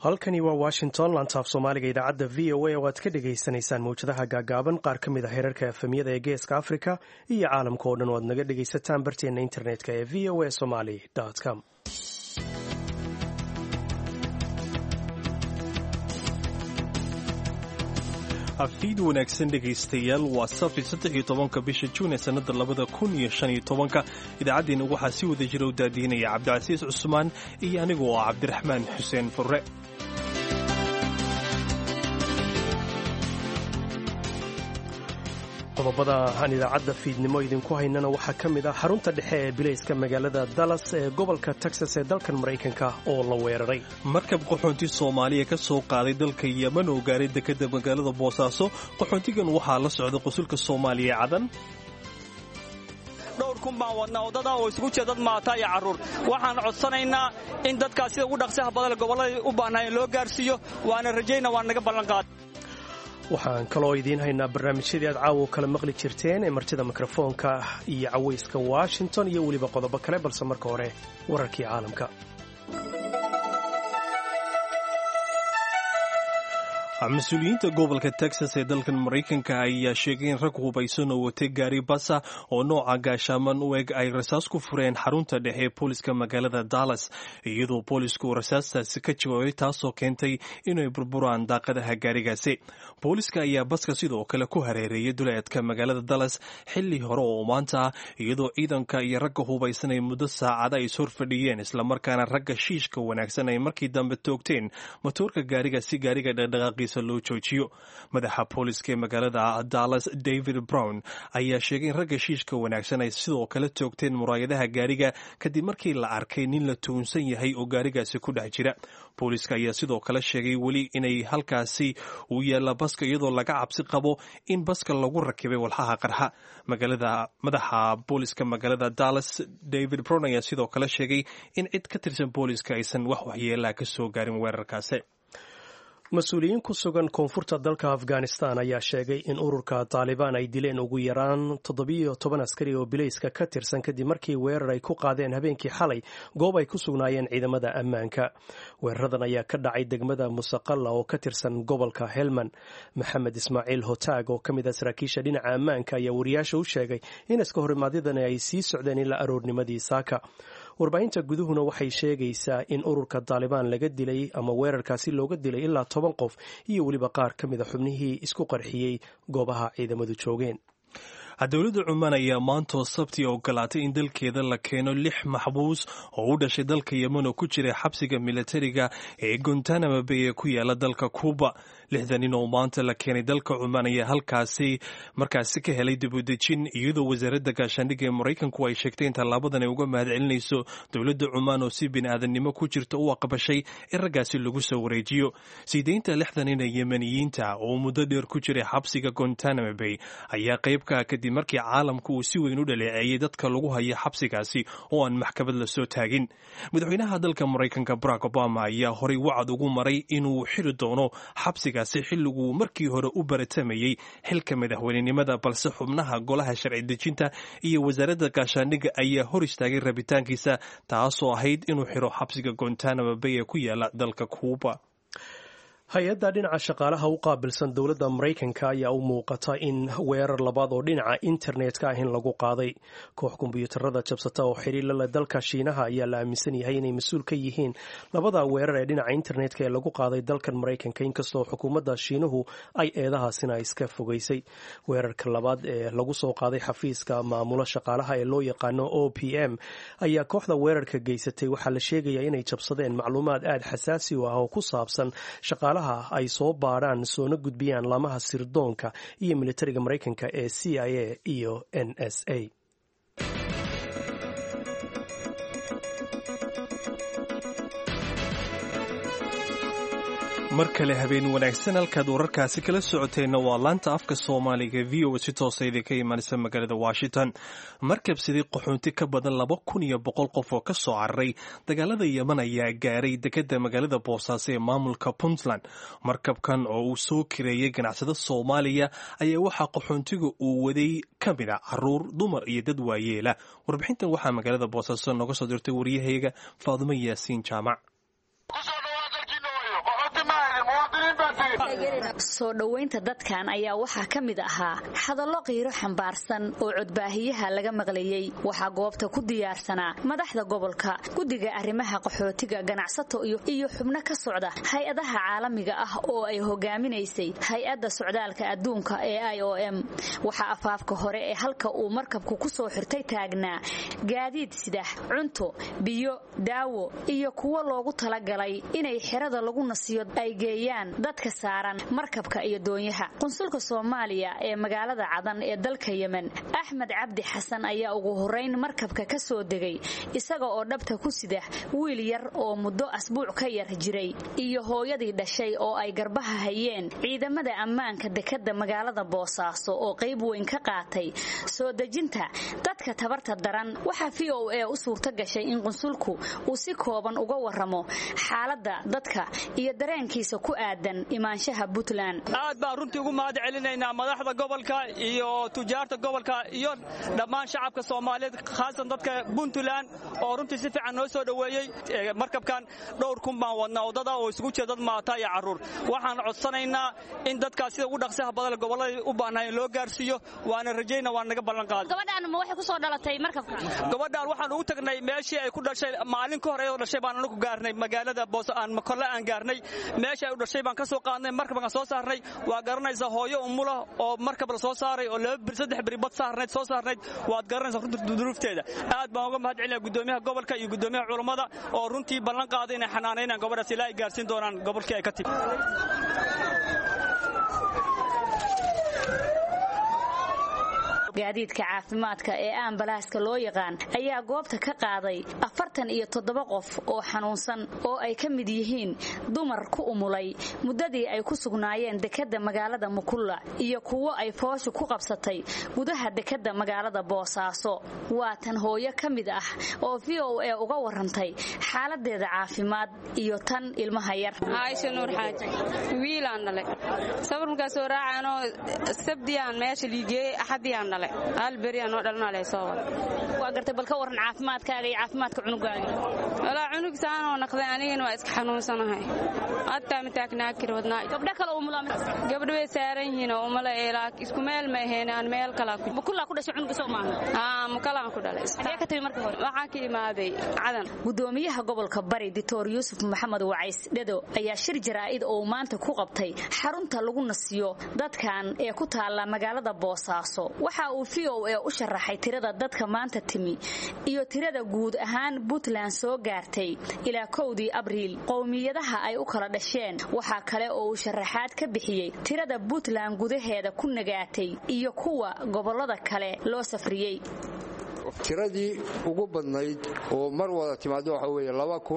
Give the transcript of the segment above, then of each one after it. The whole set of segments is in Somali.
halkani waa washington lantaaf soomaaliga idaacadda v o a oo aad ka dhagaysanaysaan mawjadaha gaagaaban qaar ka mid a heerarka efemyada ee geeska africa iyo caalamka oo dhan oo aad naga dhagaysataan barteenna internetka ee v o a somaly com fiid wanaagsan dhegaystayaal waa sabti saddex iyo tobanka bisha juun ee sannada labada kun iyo shan iyo tobanka idaacaddeenna waxaa si wada jira u daadiinaya cabdicasiis cusmaan iyo anigu oo ah cabdiraxmaan xuseen furre qodobada aan idaacadda fiidnimo idinku haynana waxaa ka mid ah xarunta dhexe ee bilayska magaalada dallas ee gobolka texas ee dalkan maraykanka oo la weeraray markab qaxoonti soomaaliya ka soo qaaday dalka yeman oo gaaray dekadda magaalada boosaaso qaxoontigan waxaa la socda qusulka soomaaliya cadan dhowr kun baan wadnaa waddada oo isugu jira dad maata iyo carruur waxaan codsanaynaa in dadkaas sida ugu dhaqsaha badan gobollada u baahnaayeen loo gaarsiiyo waana rajayna waan naga ballanqaad waxaan kaloo idiin haynaa barnaamijyadii aad caawo kala maqli jirteen ee martida mikrofoonka iyo cawayska washington iyo weliba qodobo kale balse marka hore wararkii caalamka mas-uuliyiinta gobolka texas ee dalkan maraykanka ayaa sheegay in rag hubaysan oo watay gaari basa oo nooca gaashaaman u eg ay rasaas ku fureen xarunta dhexe ee booliska magaalada dallas iyadoo boolisku uu rasaastaasi ka jawaabay taasoo keentay inay burburaan daaqadaha gaarigaasi booliska ayaa baska sidoo kale ku hareereeyay duleedka magaalada dallas xilli hore oo maanta ah iyadoo ciidanka iyo ragga hubaysan ay muddo saacada is horfadhiyeen islamarkaana ragga shiishka wanaagsan ay markii dambe toogteen matoorka gaariga si gaariga dhaqdhaqaaqiisa loo joojiyo madaxa booliska ee magaalada dallas david brown ayaa sheegay in ragga shiishka wanaagsan ay sidoo kale toogteen muraayadaha gaariga kadib markii la arkay nin la tuunsan yahay oo gaarigaasi ku dhex jira booliska ayaa sidoo kale sheegay weli inay halkaasi uu yaalla baska iyadoo laga cabsi qabo in baska lagu rakibay walxaha qarxa magaalada madaxa booliska magaalada dallas david brown ayaa sidoo kale sheegay in cid ka tirsan booliska aysan wax waxyeelaha ka soo gaarin weerarkaasi mas-uuliyiin ku sugan koonfurta dalka afghanistan ayaa sheegay in ururka taalibaan ay dileen ugu yaraan toddobiyo toban askari oo bilayska ka tirsan kadib markii weerar ay ku qaadeen habeenkii xalay goob ay ku sugnaayeen ciidamada ammaanka weeraradan ayaa ka dhacay degmada musaqalla oo ka tirsan gobolka helman maxamed ismaaciil hotaag oo ka mid ah saraakiisha dhinaca ammaanka ayaa wariyaasha u sheegay in iska horimaadyadan ay sii socdeen ilaa aroornimadii saaka warbaahinta guduhuna waxay sheegaysaa in ururka taalibaan laga dilay ama weerarkaasi looga dilay ilaa toban qof iyo weliba qaar ka mid a xubnihii isku qarxiyey goobaha ciidamadu joogeen dowladda cumaan ayaa maantoo sabti ogolaatay in dalkeeda la keeno lix maxbuus oo u dhashay dalka yemen oo ku jira xabsiga militariga ee gontanama bay ee ku yaala dalka kuuba lixdan nin oo maanta la keenay dalka cumaan ayaa halkaasi markaasi ka helay dibudejin iyadoo wasaaradda gaashaandhigga ee maraykanku ay sheegtay in tallaabadan ay uga mahad celinayso dowladda cumaan oo si bini'aadannimo ku jirta u aqbashay in raggaasi lagu soo wareejiyo siideynta lixdan nin ee yemeniyiinta oo muddo dheer ku jiray xabsiga gontanama bay ayaa qayb ka kadib markii caalamka uu si weyn u dhaleeceeyey dadka lagu haya xabsigaasi oo aan maxkamad la soo taagin madaxweynaha dalka maraykanka barack obama ayaa horay wacad ugu maray inuu xiri doono xabsigaasi xilliguu markii hore u baratamayey xilka madaxweynenimada balse xubnaha golaha sharci dejinta iyo wasaaradda gaashaandhigga ayaa hor istaagay rabitaankiisa taasoo ahayd inuu xiro xabsiga gontanama bay ee ku yaala dalka kuuba hay-adda dhinaca shaqaalaha u qaabilsan dowladda maraykanka ayaa u muuqata in weerar labaad oo dhinaca internetka ah in lagu qaaday koox kombiyuutarada jabsata oo xiriirla leh dalka shiinaha ayaa la aaminsan yahay inay mas-uul ka yihiin labada weerar ee dhinaca internetka ee lagu qaaday dalkan maraykanka inkastoo xukuumadda shiinuhu ay eedahaasina iska fogeysay weerarka labaad ee lagu soo qaaday xafiiska maamulo shaqaalaha ee loo yaqaano o p m ayaa kooxda weerarka geysatay waxaa la sheegayaa inay jabsadeen macluumaad aada xasaasi u ah oo ku saabsan shaqaalaha ay soo baadhaan soona gudbiyaan laamaha sirdoonka iyo militariga maraykanka ee c i a iyo n s a mar kale habeen wanaagsan halkaad wararkaasi kala socoteenna waa laanta afka soomaaliga v o si toosa idinka imaanaysa magaalada washington markabsidii qaxoonti ka badan laba kun iyo boqol qof oo ka soo cararay dagaalada yeman ayaa gaaray dekadda magaalada boosaaso ee maamulka puntland markabkan oo uu soo kireeyay ganacsada soomaaliya ayaa waxaa qaxoontiga uu waday ka mid a caruur dumar iyo dad waayeela warbixintan waxaa magaalada boosaaso nooga soo dirtay waryahayaga faadumo yaasiin jaamac soo dhoweynta dadkan ayaa waxaa ka mid ahaa hadallo qiiro xambaarsan oo codbaahiyaha laga maqlayey waxaa goobta ku diyaarsanaa madaxda gobolka guddiga arrimaha qaxootiga ganacsato iyo xubno ka socda hay-adaha caalamiga ah oo ay hogaaminaysay hay-adda socdaalka adduunka ee i o m waxaa afaafka hore ee halka uu markabku ku soo xirtay taagnaa gaadiid sidax cunto biyo daawo iyo kuwo loogu talagalay inay xerada lagu nasiyo ay geeyaan dadka saaran markabka iyo doonyaha qunsulka soomaaliya ee magaalada cadan ee dalka yemen axmed cabdi xasan ayaa ugu horeyn markabka ka soo degay isaga oo dhabta ku sida wiil yar oo muddo asbuuc ka yar jiray iyo hooyadii dhashay oo ay garbaha hayeen ciidamada ammaanka dekadda magaalada boosaaso oo qayb weyn ka qaatay soo dejinta dadka tabarta daran waxaa v o a u suurto gashay in qunsulku uu si kooban uga waramo xaaladda dadka iyo dareenkiisa ku aadan imaanshaha puntland aad baan runtii ugu mahad celinaynaa madaxda gobolka iyo tujaarta gobolka iyo dhammaan shacabka soomaaliyeed khaasan dadka puntland oo runtii si fiican noo soo dhoweeyey markabkan dhowr kun baan wadnaa waddada oo isugu jira dad maata iyo carruur waxaan codsanaynaa in dadkaas sida ugu dhaqsaha badan gobollada u baahnaayeen loo gaarsiiyo waana rajayna waan naga ballan qaaday gabadhaan ma waxay ku soo dhalatay markabka gabadhaan waxaan ugu tagnay meeshii ay ku dhashay maalin ka hore oo dhashay baan anagu gaarnay magaalada boos aan kolle aan gaarnay meeshii ay u dhashay baan ka soo qaadnay markabkaan soo saarnay waa garanaysaa hooyo umula oo markab la soo saaray oo laba bir saddex biri bad saarnayd soo saarnayd waad garanaysaa runtii duruufteeda aad baan uga mahad celinaya gudoomiyaha gobolka iyo gudoomiyaha culummada oo runtii ballan qaaday inay xanaanaynaan gabadhaas ilaa ay gaarsiin doonaan gobolkii ay ka timi gaadiidka caafimaadka ee ambalaaska loo yaqaan ayaa goobta ka qaaday afartan iyo toddoba qof oo xanuunsan oo ay ka mid yihiin dumar ku umulay muddadii ay ku sugnaayeen dekedda magaalada mukulla iyo kuwo ay fooshu ku qabsatay gudaha dekedda magaalada boosaaso waa tan hooyo ka mid ah oo v o a uga warantay xaaladeeda caafimaad iyo tan ilmaha yar caaisha nuur xaaji wiilaan dhalay safar markaasoo raacaanoo sabdiyaan meesha liigeeyey axadiyaan dhalay alberiyanoo dhalnale soo wada waa gartay bal ka waran caafimaadkaaga iyo caafimaadka cunugaaga walaa cunug saanoo naqday anigana waa iska xanuunsanahay hataa mataagnaakir wadnaa gabdho kale umula gabdho way saaran yihiin oo umala eelaa isku meel ma ahayn aan meel kala ku mukullaa ku dhashay cunuga soo maaha aa mukalaan ku dhalay xagee ka timi marka hore waxaan ka imaaday cadan gudoomiyaha gobolka bari dictor yuusuf maxamed wacays dhado ayaa shir jaraa'id oo maanta ku qabtay xarunta lagu nasiyo dadkan ee ku taala magaalada boosaaso waxa uu v o a u sharaxay tirada dadka maanta timi iyo tirada guud ahaan puntland soo gaartay ilaa kowdii abriil qowmiyadaha ay u kala dhasheen waxaa kale oo uu sharaxaad ka bixiyey tirada puntland gudaheeda ku nagaatay iyo kuwa gobolada kale loo safriyey tiradii ugu badnayd oo mar wada timaado waxa weeye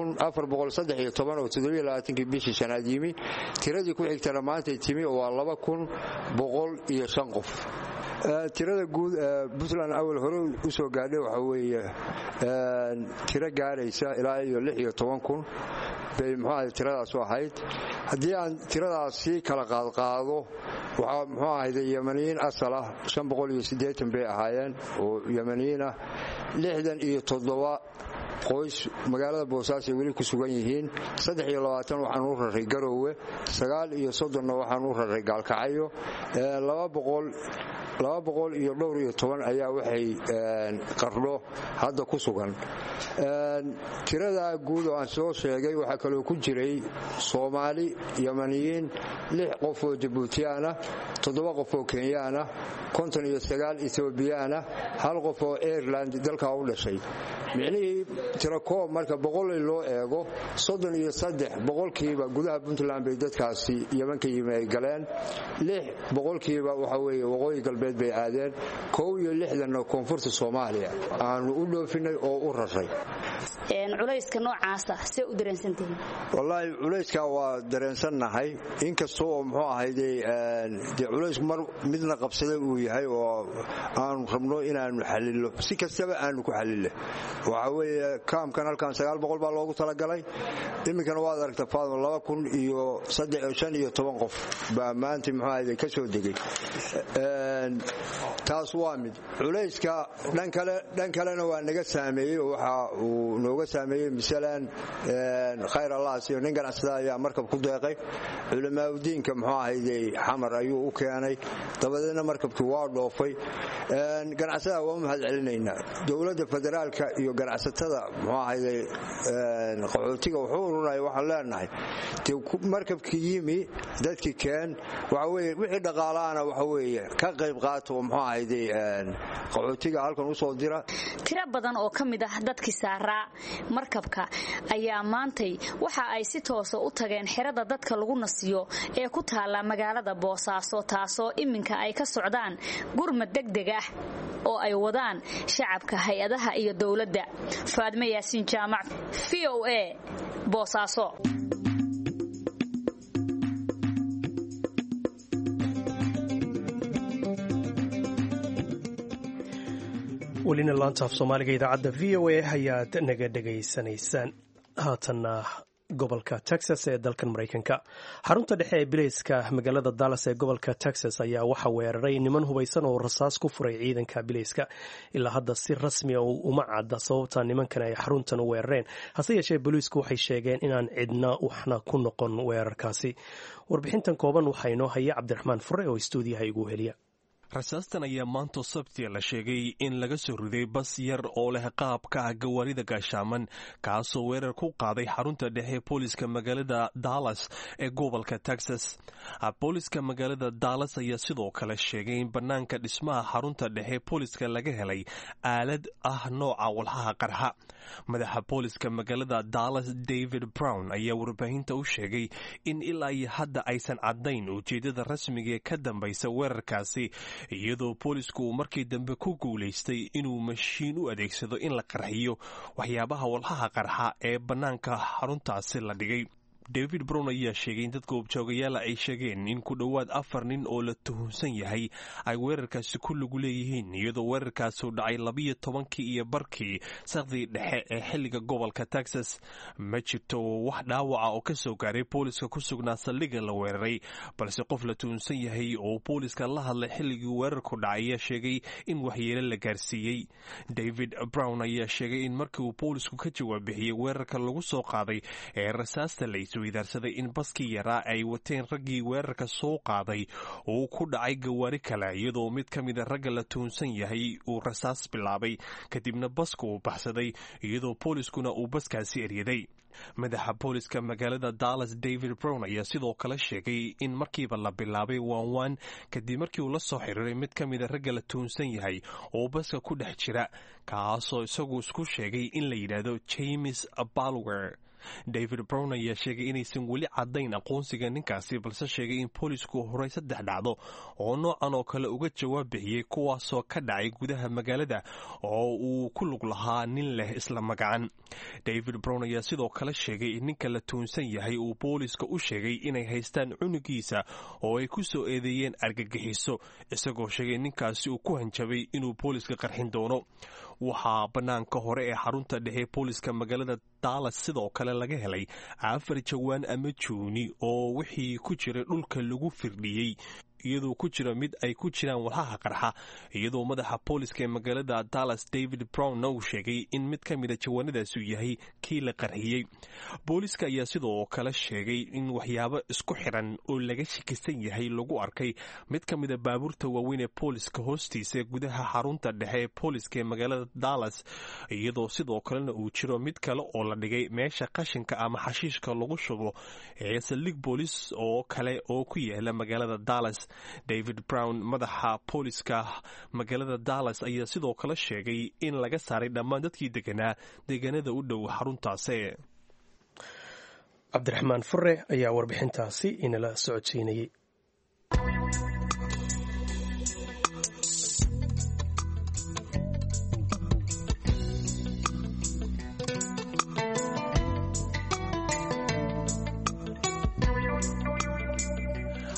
oo toddobaaatankii bishii shanaad yimi tiradii ku xigtana maantay timi oo waa laba kun boqol iyo shan qof tirada guud puntland awal hore u soo gaadhay waxa weeye tiro gaaraysa ilaa iyo lix iyo toban kun bay muxuu tiradaasu ahayd haddii aan tiradaas sii kala qaadqaado waxaa muxuu ahayde yemaniyiin asal ah shan boqol iyo siddeetan bay ahaayeen oo yemaniyiin ah lixdan iyo toddoba qoys magaalada boosaaso ay weli ku sugan yihiin saddex iyo labaatan waxaan u raray garoowe sagaal iyo soddonna waxaan u raray gaalkacyo laba boqol laba boqol iyo dhowr iyo toban ayaa waxay qardho hadda ku sugan tiradaa guud oo aan soo sheegay waxaa kaloo ku jiray soomaali yamaniyiin lix qof oo jabuutiyaana toddoba qof oo kenyaana konton iyo sagaal etoobiyaana hal qof oo aireland dalkaa u dhashay micnihii tirakoob marka boqolay loo eego soddon iyo saddex boqolkiiba gudaha puntland bay dadkaasi yeman ka yimi ay galeen lix boqolkiiba waxa weeye waqooyi galbeed bay aadeen kow iyo lixdanna koonfurta soomaaliya aanu u dhoofinay oo u raray culayska noocaasa see u dareensantihiin wallaahi culayskaa waa dareensannahay inkasta oo muxuu ahayde dee culaysku mar midna qabsaday uu yahay oo aanu rabno inaanu xalilo si kastaba aanu ku xalile waxa weeye kaamkan halkan sagaal boqol baa loogu talagalay iminkana waad aragta faadmo laba kun iyo shan iyo toban qof baa maanta muxuu ahayde ka soo degay taas waa mid culayska dhan kalena waa naga saameeyey oo waxa uu nooga saameeyey masalan khayr allahas iyo nin ganacsada ayaa markab ku deeqay culamaauddiinka muxuu ahayde xamar ayuu u keenay dabadeedna markabkii waa dhoofay ganacsada waa u mahad celinaynaa dowladda federaalka iyo ganacsatada muxuu ahayde qaxootiga wuxuu urunaya waxaan leenahay markabkii yimi dadkii keen waxaweye wixii dhaqaalaana waxa weeye ka qayb qaata oo muxuu ahayde qaxootiga halkan usoo dira tiro badan oo ka mid ah dadkii saaraa markabka ayaa maantay waxa ay si toosa u tageen xerada dadka lagu nasiyo ee ku taalla magaalada boosaaso taasoo iminka ay ka socdaan gurmad degdeg ah oo ay wadaan shacabka hay-adaha iyo dowladda faadme yaasiin jaamac v o a boosaaso welina laanta af soomaaliga idaacadda v o a ayaad naga dhegaysanaysaan haatanna gobolka texas ee dalkan maraykanka xarunta dhexe ee bileyska magaalada dallas ee gobolka texas ayaa waxaa weeraray niman hubaysan oo rasaas ku furay ciidanka bileyska ilaa hadda si rasmia uma cadda sababta nimankan ay xaruntan u weerareen hase yeeshee booliisku waxay sheegeen inaan cidna waxna ku noqon weerarkaasi warbixintan kooban waxaa inoo haya cabdiraxmaan fure oo istuudiyaha igu heliya rasaastan ayaa maanta sabtia la sheegay in laga soo riday bas yar oo leh qaabka ah gawaarida gaashaaman kaasoo weerar ku qaaday xarunta dhexe booliska magaalada dallas ee gobolka texas booliska magaalada dallas ayaa sidoo kale sheegay in bannaanka dhismaha xarunta dhexe booliska laga helay aalad ah nooca walxaha qarxa madaxa booliska magaalada dallas david brown ayaa warbaahinta u sheegay in ilaa iyo hadda aysan caddayn ujeeddada rasmiga ee ka dambaysa weerarkaasi iyadoo boolisku uu markii dambe ku guulaystay inuu mashiin u adeegsado in la qarxiyo waxyaabaha walxaha qarxa ee bannaanka xaruntaasi la dhigay david brown ayaa sheegay in dadka ubjoogayaala ay sheegeen in ku dhowaad afar nin oo la tuhunsan yahay ay weerarkaasi ku lugu leeyihiin iyadoo weerarkaasi dhacay labiyo tobankii iyo barkii sakdii dhexe ee xilliga gobolka texas ma jirto wax dhaawaca oo ka soo gaaray booliska ku sugnaa saldhigga la weeraray balse qof la tuhunsan yahay oo booliska la hadlay xilligii weerarku dhacay ayaa sheegay in waxyeelo la gaarsiiyey david brown ayaa sheegay in markii uu boolisku ka jawaab bixiyey weerarka lagu soo qaaday ee rasaasta la weydaarsaday in baskii yaraa ay wateen raggii weerarka soo qaaday uu ku dhacay gawaari kale iyadoo mid ka mida ragga la tuhunsan yahay uu rasaas bilaabay kadibna baska uu baxsaday iyadoo booliskuna uu baskaasi eryaday madaxa booliska magaalada dallas david brown ayaa sidoo kale sheegay in markiiba la bilaabay waanwaan kadib markii uu la soo xiriiray mid ka mida ragga la tuhunsan yahay oo baska ku dhex jira kaasoo isagu isku sheegay in la yidhaahdo james balwer david brown ayaa sheegay inaysan weli caddayn aqoonsiga ninkaasi balse sheegay in boolisku horay saddex dhacdo oo noocan oo kale uga jawaab bixiyey kuwaasoo ka dhacay gudaha magaalada oo uu ku lug lahaa nin leh isla magacan david brown ayaa sidoo kale sheegay in ninka la tuunsan yahay uu booliska u sheegay inay haystaan cunugiisa oo ay ku soo eedeeyeen argagixiso isagoo sheegay ninkaasi uu ku hanjabay inuu booliska qarxin doono waxaa bannaanka hore ee xarunta dhexe booliska magaalada dallas sidoo kale laga helay afar jawaan ama juuni oo wixii ku jiray dhulka lagu firdhiyey iyadoo ku jira mid ay ku jiraan walxaha qarxa iyadoo madaxa booliska ee magaalada dallas david brownna uu sheegay in mid ka mida jawaanadaas uu yahay kii la qarxiyey booliska ayaa sidoo kale sheegay in waxyaabo isku xiran oo laga shakisan yahay lagu arkay mid ka mida baabuurta waaweyn ee booliska hoostiisa gudaha xarunta dhexe ee booliska ee magaalada dallas iyadoo sidoo kalena uu jiro mid kale oo la dhigay meesha qashinka ama xashiishka lagu shubo ee saldhig boolis oo kale oo ku yaala magaalada dallas david brown madaxa booliska magaalada dallas ayaa sidoo kale sheegay in laga saaray dhammaan dadkii deganaa deegaanada u dhow xaruntaasi cabdiraxmaan fure ayaa warbixintaasi inala socodsiinayay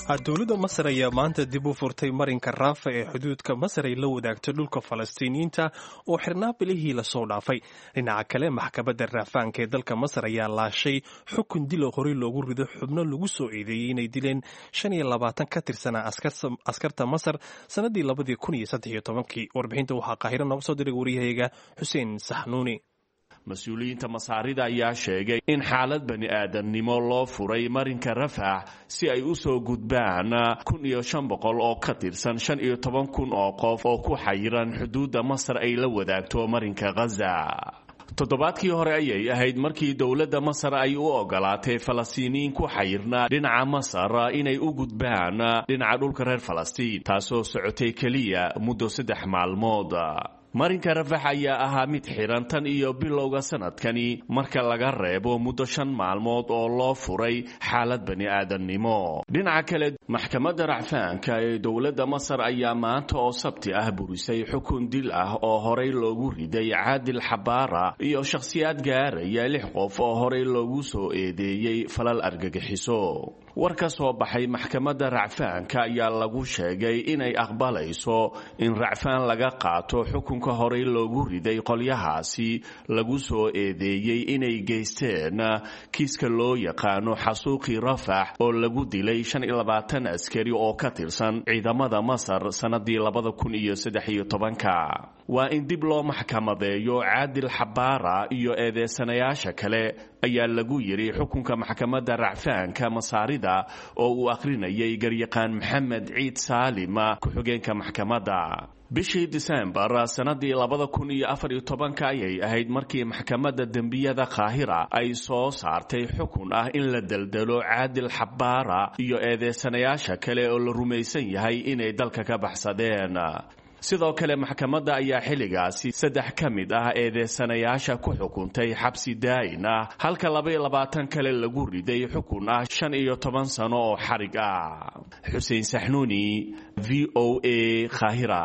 dowladda masar ayaa maanta dib u furtay marinka raafa ee xuduudka masar ay la wadaagto dhulka falastiiniyiinta oo xirnaa bilihii lasoo dhaafay dhinaca kale maxkamadda raafaanka ee dalka masar ayaa laashay xukun dilo horey loogu rido xubno lagu soo eedeeyey inay dileen shan iyo labaatan ka tirsanaa askarta masar sannaddii labadii kun iyo saddex iyo tobankii warbixinta waxaa qaahiro nooga soo diray waryahayaga xuseen saxnuuni mas-uuliyiinta masaarida ayaa sheegay in xaalad bani aadamnimo loo furay marinka rafax si ay u soo gudbaan kun iyo shan boqol oo ka tirsan shan iyo toban kun oo qof oo ku xayiran xuduudda masar ay la wadaagto marinka khaza toddobaadkii hore ayay ahayd markii dowladda masar ay u ogolaatay falastiiniyiin ku xayirnaa dhinaca masar inay u gudbaan dhinaca dhulka reer falastiin taasoo socotay keliya muddo saddex maalmood marinka rafax ayaa ahaa mid xiran tan iyo bilowga sanadkani marka laga reebo muddo shan maalmood oo loo furay xaalad bani aadamnimo dhinaca kale maxkamadda racfaanka ee dowladda masar ayaa maanta oo sabti ah burisay xukun dil ah oo horey loogu riday caadil xabaara iyo shakhsiyaad gaaraya lix qof oo horey loogu soo eedeeyey falal argagixiso war ka soo baxay maxkamadda racfaanka ayaa lagu sheegay inay aqbalayso in racfaan laga qaato xukunka horey loogu riday qolyahaasi lagu soo eedeeyey inay geysteen kiiska loo yaqaano xasuuqii rafax oo lagu dilay shan iyo labaatan askari oo ka tirsan ciidamada masar sannadii labada kun iyo saddex iyo tobanka waa in dib loo maxkamadeeyo caadil xabaara iyo eedeysanayaasha kale ayaa lagu yidhi xukunka maxkamadda racfaanka masaarida oo uu akhrinayay garyaqaan maxamed ciid saalima ku-xigeenka maxkamadda bishii disembar sannadii labada kun iyo afar iyo tobanka ayay ahayd markii maxkamadda dembiyada kaahira ay soo saartay xukun ah in la deldelo caadil xabaara iyo eedeysanayaasha kale oo la rumaysan yahay inay dalka ka baxsadeen sidoo kale maxkamadda ayaa xilligaasi saddex ka mid ah eedeysanayaasha ku xukuntay xabsi daa'in ah halka labaiyo labaatan kale lagu riday xukun ah shan iyo toban sano oo xarig ah xuseen saxnuuni v o a khahira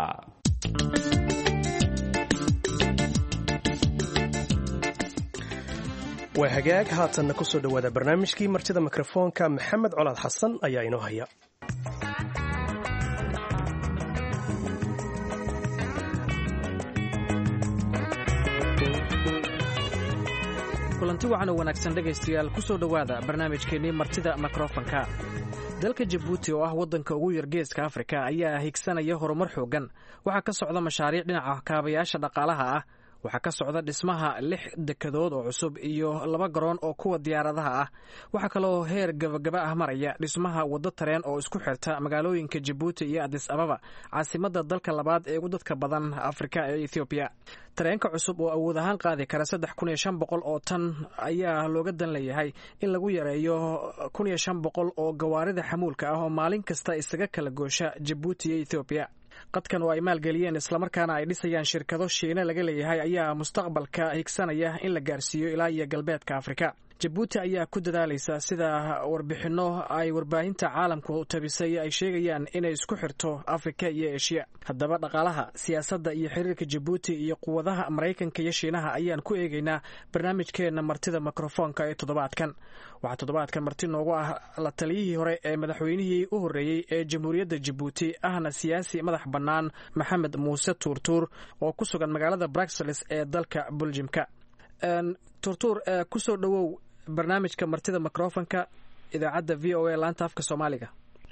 waa hagaag haatanna ku soo dhowaada barnaamijkii martida mikrofoonka maxamed colaad xasan ayaa inoo haya kulanti wacan oo wanaagsan dhegaystayaal ku soo dhowaada barnaamijkeennii martida mikrofonka dalka jabuuti oo ah waddanka ugu yar geeska afrika ayaa higsanaya horumar xooggan waxaa ka socda mashaariic dhinaca kaabayaasha dhaqaalaha ah waxaa ka socda dhismaha lix dekadood oo cusub iyo laba garoon oo kuwa diyaaradaha ah waxaa kaloo heer gabagaba ah maraya dhismaha waddo tareen oo isku xirta magaalooyinka jabuuti iyo adis ababa caasimadda dalka labaad ee ugu dadka badan afrika ee ethoobiya tareenka cusub oo awood ahaan qaadi kara saddex kun iyo shan boqol oo tan ayaa looga dan leeyahay in lagu yareeyo kun iyo shan boqol oo gawaarida xamuulka ah oo maalin kasta isaga kala goosha jabuuti iyo ethoobiya qadkan oo ay maalgeliyeen islamarkaana ay dhisayaan shirkado shiine laga leeyahay ayaa mustaqbalka higsanaya in la gaarsiiyo ilaa iyo galbeedka afrika jabuuti ayaa ku dadaalaysa sida warbixinno ay warbaahinta caalamku tabisay ay sheegayaan inay isku xirto afrika iyo eshiya haddaba dhaqaalaha siyaasadda iyo xiriirka jabuuti iyo quwadaha maraykanka iyo shiinaha ayaan ku eegaynaa barnaamijkeenna martida mikrofoonka ee toddobaadkan waxaa toddobaadkan marti noogu ah la taliyihii hore ee madaxweynihii u horreeyey ee jamhuuriyadda jabuuti ahna siyaasi madax bannaan maxamed muuse tuurtuur oo ku sugan magaalada bruxelles ee dalka buljimka tuurtuur kusoo dhowow barnaamijka martida microfonka idaacadda v o a laanta afka soomaaliga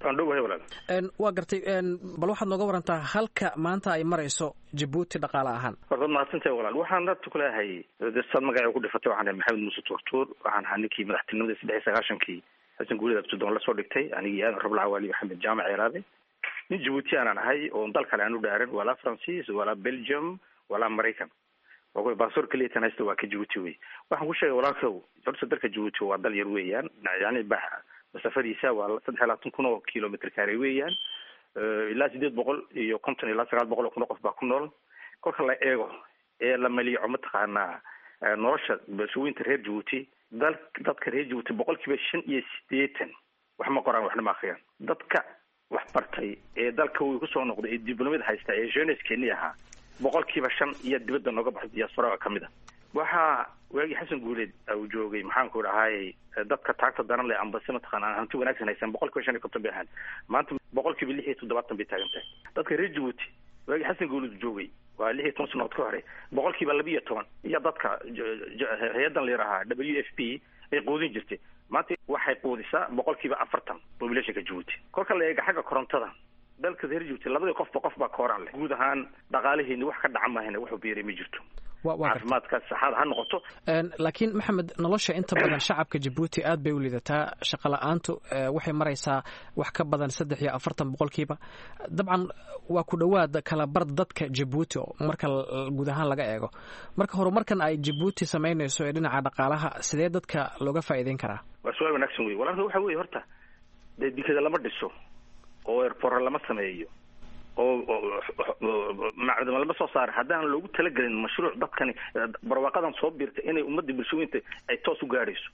waa gartay bal waxaad nooga warantaa halka maanta ay marayso jabuuti dhaqaale ahaan horta mahadsantahay walaal waxaan hadda kuleeyahay saad magaca ku dhifatay waxaan ahay maxamed muuse tuurtuur waxaan ahaa ninkii madaxtinimadii saddex iyo sagaashankii xasan guulida absudoon lasoo dhigtay anigii aadan rabla cawaali maxamed jaamac ceeraabe nin jabuuti aanan ahay oo dal kale aan u dhaaran walaa francis walaa belgium walaa maraykan baasor keliya haysta waa ka jabuuti wey waxaan ku sheegay walaalkow horta dalka jabuuti waa dal yar weeyaan yani masafadiisa waa saddex iyo labaatan kun oo kilomitr kaare weeyaan ilaa sideed boqol iyo konton ilaa sagaal boqol oo kun oo qof baa ku nool kolka la eego ee la maliico mataqaanaa nolosha bulshooyinta reer jabuuti dal dadka reer jabuuti boqol kiiba shan iyo sideetan wax ma qoraan waxna ma akriyaan dadka wax bartay ee dalka uu kusoo noqday ee diblomada haysta ee jeuneskeni ahaa boqol kiiba shan iyo dibadda nooga baxda diaspora ka mid a waxa waagii xasan guuleed uu joogay maxaanku dhahaayey dadka taagta daran leh ambase mataqaana hanti wanaagsan haysan boqol kiiba shan iyo konton bay ahaan maanta boqol kiiba lix iyo toddobaatan bay taagan tahay dadka reer jabuuti waagii xasan guuleed joogay waa lix iyo toban sanood ka hore boqol kiiba laba iyo toban iyo dadka hay-adan layarahaa w f p ay quudin jirtay maanta waxay quudisaa boqol kiiba afartan populationka jabuuti kolka la eega xagga korontada dalka reer jabuuti labadii qofba qof baa kooraan leh guud ahaan dhaqaalaheeni wax ka dhaca maahane wuxuu biiray ma jirto caafimaadka saxaada ha noqoto laakiin maxamed nolosha inta badan shacabka jabuuti aad bay u liidataa shaqa la-aantu waxay maraysaa wax ka badan saddex iyo afartan boqolkiiba dabcan waa ku dhowaad kala bar dadka jabuuti marka guud ahaan laga eego marka horumarkan ay jabuuti samaynayso ee dhinaca dhaqaalaha sidee dadka looga faa'iideyn karaa waa su-aal wanaagsan wey walaalka waxa weye horta dee dikada lama dhiso oo erpora lama sameeyo oo macdama lama soo saara haddaan loogu talagelin mashruuc dadkani barwaaqadan soo biirta inay ummadda bulshooyinta ay toos u gaadhayso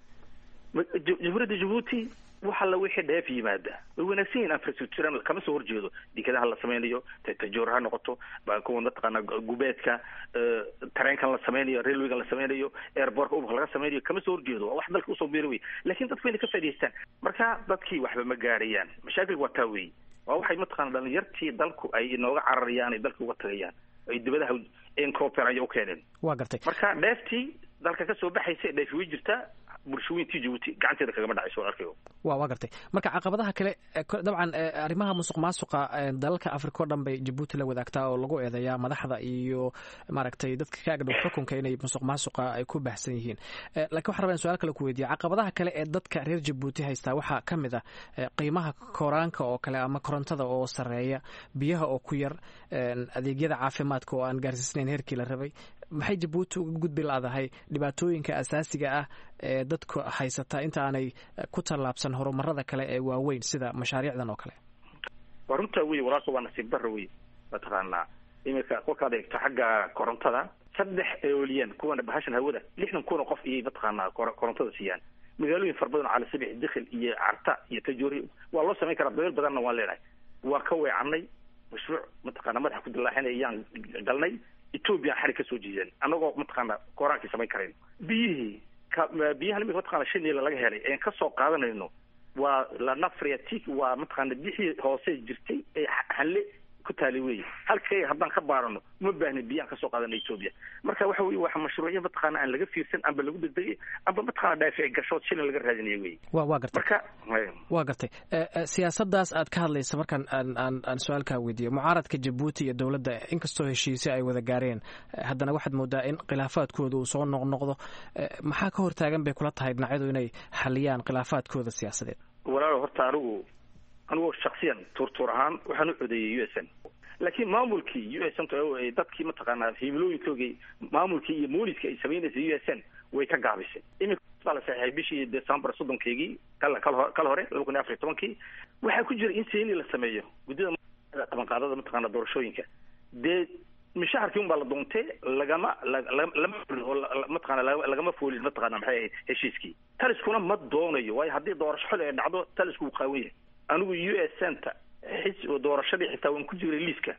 jamhuuriyadda jabuuti wax alla wixii dheef yimaada way wanaagsan yihin infrastructure kama soo horjeedo dekadaha la sameynayo tajoor ha noqoto kuwa mataqaana gubeedka tareenkan la sameynayo railwaygan la sameynayo airbortka ubka laga sameynayo kama soo horjeedo waa wax dalka usoo biira wey lakin dadku inay ka faa'idaystaan marka dadkii waxba ma gaarayaan mashaakilka waa taa wey waa waxay mataqana dhalinyartii dalku ay inooga cararayaan ay dalka uga tagayaan ay dibadaha incorporaya u keeneen waa gartay marka dheeftii dalka kasoo baxaysa dheefi way jirtaa bulshooyintii jabuuti gacanteeda kagama dhacayso arkayo wa waa gartay marka caqabadaha kale dabcan arrimaha musuq maasuqa dalalka africa o dhan bay jabuuti la wadaagtaa oo lagu eedeeyaa madaxda iyo maaragtay dadka ka agdhow xukunka inay musuq maasuqa ay ku baahsan yihiin lakin waxan rabaa in su-aal kale ku weydiya caqabadaha kale ee dadka reer jabuuti haystaa waxaa ka mid ah qiimaha koraanka oo kale ama korontada oo sareeya biyaha oo ku yar adeegyada caafimaadka oo aan gaarsiisnayn heerkii la rabay maxay jabuuti uga gudbi laadahay dhibaatooyinka asaasiga ah ee dadku haysataa inta aanay ku tallaabsan horumarada kale ee waaweyn sida mashaariicdan oo kale waa runtaa wey walaalka waa nasiib darra wey mataqaanaa iminka kolkaad eegto xagga korontada saddex eoliyan kuwana bahashan hawada lixdan kun oo qof iyay mataqaanaa korontada siiyaan magaalooyin fara badan oo cali sabix dikhil iyo carta iyo tajoori waa loo samayn karaa dabeel badanna waan leenahay waa ka weecanay mashruuc mataqaana madaxa ku dilaaxinay ayaan galnay ethoobia xarig ka soo jiidan annagoo mataqaana kooraankii samayn karayn biyihii biyahan imika mataqana shanila laga helay een kasoo qaadanayno waa lanafriatic waa mataqaana bixii hoose jirtay ee hanle ku taali wey halkay haddaan ka baarano uma baahnin biyaan kasoo qaadana ethoobia marka waxa weye waa mashruucyo mataqaana aan laga fiirsan amba lagu degdegay amba mataqana dhaafici gashood shilin laga raadinayo wey wa waa gartay marka waa gartay siyaasadaas aad ka hadlaysa markaan aan aan aan su-aalkaa weydiiyo mucaaradka jabuuti iyo dowladda inkastoo heshiisyo ay wada gaareen haddana waxaad moodaa in khilaafaadkooda uu soo noqnoqdo maxaa ka hortaagan bay kula tahay dhinacyadu inay xaliyaan khilaafaadkooda siyaasadeed walaalo horta anigu anigu shaksiyan tuurtuur ahaan waxaan u codeeyey u s n laakiin maamulkii u s n dadkii mataqaanaa himilooyinkoogii maamulkii iyo mooliska ay samaynaysay u s n way ka gaabisay imika baa la saxeexay bishii december soddonkeygii kal kal hore laba kun iyo afar iyo tobankii waxaa ku jira in seeni la sameeyo guddida qabanqaadada mataqaana doorashooyinka dee mishaharkii un baa la doontee lagama lama oo mataqana lagama foolin mataqana maxay ahayd heshiiskii taliskuna ma doonayo waayo haddii doorasho xol ay dhacdo talisku wuu qaawan yahay anigu u s n ta xis doorashadii xitaa waan ku jiray liiska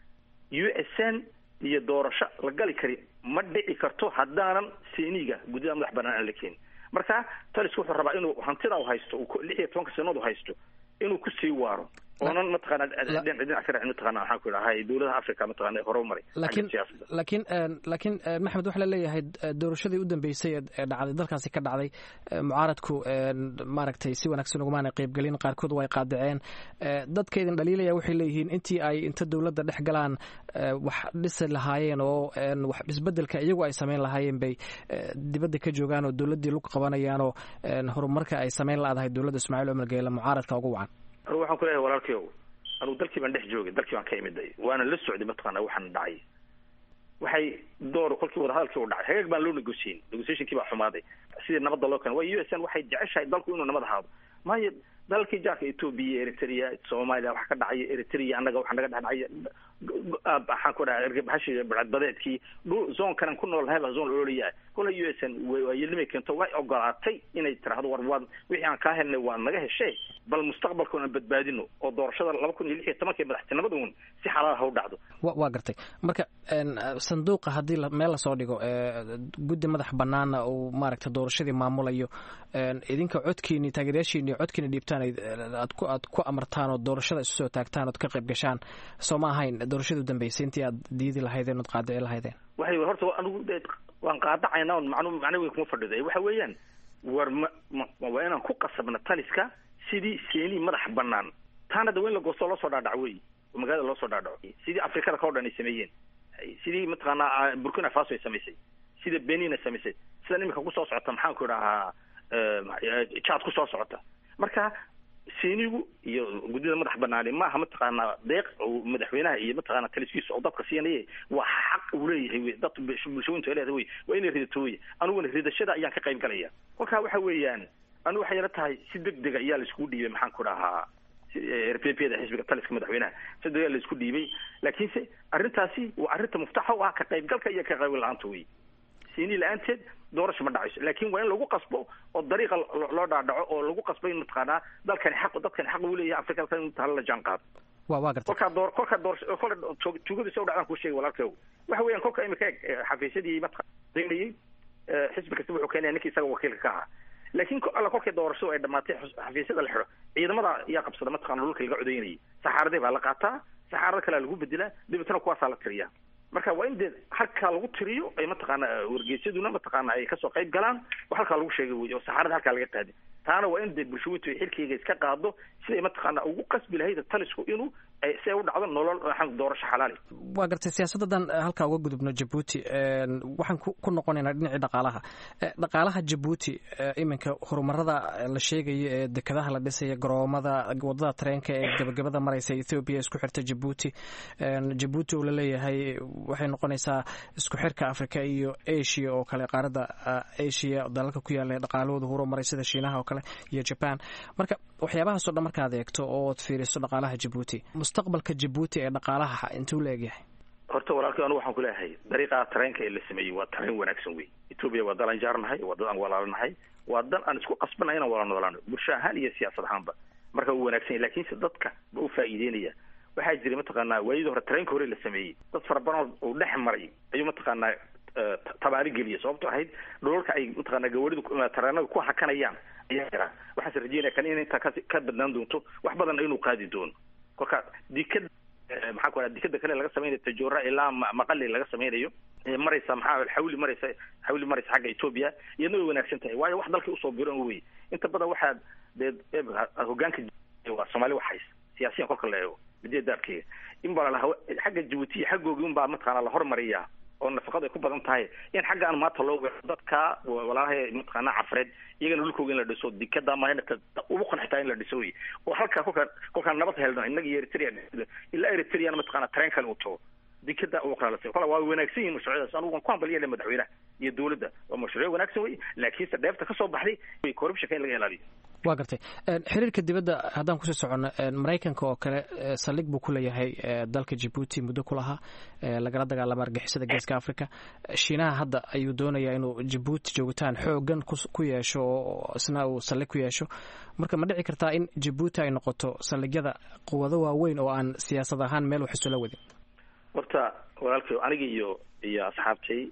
u s n iyo doorasho la gali kari ma dhici karto haddaanan seeniga guddida madax banaan aan la keenin marka talisku wuxuu rabaa inuu hantida u haysto lix iyo tobanka sanad u haysto inuu kusii waaro oonan mataqaana dhinac ka raacin mataqana waxaan ku idhahay dowladaha africa mataqana hore u maray laakiin laakiin laakiin maxamed waxaa la leeyahay doorashadii u dambeysay ee dhacday dalkaasi ka dhacday mucaaradku maaragtay si wanaagsan ugumaana qaybgelin qaarkood way qaadaceen dadka idin dhaliilaya waxay leeyihiin intii ay inta dowladda dhex galaan wax dhisi lahaayeen oo wax isbedelka iyagu ay samayn lahaayeen bay dibadda ka joogaan oo dowladdii lug qabanayaan oo horumarka ay samayn la-dahay dowladda ismaaciil cumar geela mucaaradka ugu wacan anugu waxaan ku leeyahay walaalkayow anugu dalkii baan dhex joogay dalkii baan ka imiday waana la socday mataqaana waxaan dhacay waxay door kolkii wadahadalkii u dhacay hagaag baan loo negotiyin negotiationkii baa xumaaday sidii nabadda loo keenay waayo u s n waxay jeceshahay dalku inuu nabad ahaado maayo dalalkii jaarka ethoobia eritrea soomaaliya waxa ka dhacaya eritrea annaga waxa naga dhex dhacaya maxaan ku dhaha ergabaxashi badbadeedkii dhul zoonkanan ku nool nahay baa zoon ololaya kola u s n waayelimay keento way ogolaatay inay tiraahdo war waad wixii aan kaa helnay waad naga heshay bal mustaqbalka aan badbaadino oo doorashada laba kun iyo lix iyo tobankii madaxtinimada uun si xalaal ha u dhacdo waa gartay marka sanduuqa haddii meel lasoo dhigo guddi madax banaana uu maaragta doorashadii maamulayo idinka codkiini taageerayaashiini codkiina dhiibtaan aad ku aad ku amartaan oo doorashada isu soo taagtaan ood ka qayb gashaan soo ma ahayn doorashadu dambeysay intii aad diidi lahaydeen ood qaadici lahaydeen waxay horta anigu waan qaadacaynaa on macnu macno weyn kuma fadhiday waxa weeyaan war ma ma waa inaan ku qasabna taliska sidii seeni madax banaan taana da weyn la goostoo loo soo dhaadhaco wey oo magaalada loo soo dhaadhaco sidii afrikada ka o dhan ay sameeyeen sidii mataqaanaa burkina faso ay samaysay sida benin ay samaysay sidan iminka kusoo socota maxaan ku idhahaa jad kusoo socota marka seenigu iyo guddida madax banaani maaha mataqaanaa deeq madaxweynaha iyo mataqaana taliskiisa oo dadka siinaya waa xaq uu leeyahay wey dad bulshooyintu ay leedahay wey waa inay ridato wey aniguna ridashada ayaan ka qayb galaya kolkaa waxa weeyaan anigu waxay ila tahay si deg dega ayaa la iskugu dhiibay maxaan ku dhahaa r p p da xisbiga taliska madaxweynaha si deg la isku dhiibay laakiinse arrintaasi waa arrinta muftaxa u ah ka qaybgalka iyo ka qayb la-aanta wey siini la-aanteed doorasho ma dhacayso laakin waa in lagu qasbo oo dariiqa loo dhaadhaco oo lagu qasbo in mataqaanaa dalkani xaq dadkani xaq uu leeyahay afrikada in tahala la jaan qaado wa wa garta kolkaa door kolkaa door kolka tuugadiisa u dhacdaan kuu sheegay walaalkeegu waxa weeyaan kolka imika eg xafiisyadii mataqaanayay xisbi kasta wuxuu keenaya ninkii isaga wakiilka ka ahaa laakiin alla kolkay doorashadu ay dhamaatay xafiisyada la xidho ciidamada ayaa qabsada mataqana dhulka laga codaynayay saxaaradii baa la qaataa saxaarada kalea lagu bedelaa dabeetana kuwaasaa la tiriyaa marka waa in dee halkaa lagu tiriyo ay mataqaana wargeysyaduna mataqaana ay kasoo qayb galaan oo halkaa lagu sheegay wey oo saxaarada halkaa laga qaadi taana waa in dee bulshawintu ay xilkeyga iska qaado siday mataqaana ugu qasbi lahayd talisku inuu si ay u dhacdo nolol doorasho xalaali waa gartay siyaasaddadan halkaa uga gudubno jabuuti waxaan ku noqonaynaa dhinacii dhaqaalaha dhaqaalaha jabuuti iminka horumarada la sheegayo ee dekadaha la dhisaya garoomada wadada tareenka ee gabagabada mareysa ethoobiya isku xirta jabuuti jabuuti oo laleeyahay waxay noqonaysaa isku xirka africa iyo asia oo kale qaaradda asia dalalka ku yaala dhaqaalahooda horumaray sida shiinaha oo kale iyo jaban marka waxyaabahaasoo dhan markaad eegto ood fiiriso dhaqaalaha jabuuti mustaqbalka jabuuti ee dhaqaalaha intuu la egyahay horta walaalkii anigu waxaan kuleeyahay dariiqa tareenka ee la sameeyey waa tareen wanaagsan wey etoobiya waa dal aan jaarnahay waa dad aan walaalanahay waa dal aan isku qasbanay inaan wala noolaano bulsho ahaan iyo siyaasad ahaanba marka uu wanaagsan yahy lakiinse dadka ba u faa'iideynaya waxaa jiray mataqaanaa waayadii hore tareenka hore la sameeyey dad fara badan oo dhex maray ayuu mataqaanaa tabaari geliya sababto ahayd dholalka ay mataqaana gawaridu tareenada ku hakanayaan ayaa jira waxaase rajeynaya kan in intaa ka badnaan doonto wax badan inuu qaadi doono kolka dikada maxaa ku dikada kale laga samaynayo tajoora ilaa maqali laga samaynayo maraysa maxaa xawli maraysa xawli maraysa xagga etoobiya iyadna way wanaagsan tahay waayo wax dalkii usoo biran wey inta badan waxaa dee hogaanka waa soomaali wax hays siyaasiyan kolka la eego mideedaarkeyga in baa lalaha xagga jabuutiya xaggoogi un baa mataqaana la hormariyaa oo nafaqadu ay ku badan tahay in xagga aan maanta loo weero dadka walaalaha mataqaana cafreed iyagana dhulkooga in la dhiso dikada ma ugu qanxitaa in la dhiso wey oo halkaa kolkaa kolkaan nabad helno innaga iyo eritrea ilaa eritreana mataqaana tareen kale uu tago dikada ugu qalaalasa kola waa wanaagsan yihin mashruucyadaas anigu waan ku hambaliyale madaxweynaha iyo dowladda waa mashruucyo wanaagsan wey laakiinse dheefta kasoo baxday corruptionka in laga ilaaliyo waa gartay xiriirka dibadda haddaan kusii soconno maraykanka oo kale saldhig buu ku leeyahay dalka jabuuti muddo ku lahaa lagala dagaalama argixisada geeska africa shiinaha hadda ayuu doonayaa inuu jabuuti joogitaan xoogan ku yeesho oo isna uu saldhig ku yeesho marka ma dhici kartaa in jabuuti ay noqoto saldhigyada quwado waaweyn oo aan siyaasad ahaan meel wax isula wadin horta walaalkay aniga iyo iyo asxaabtay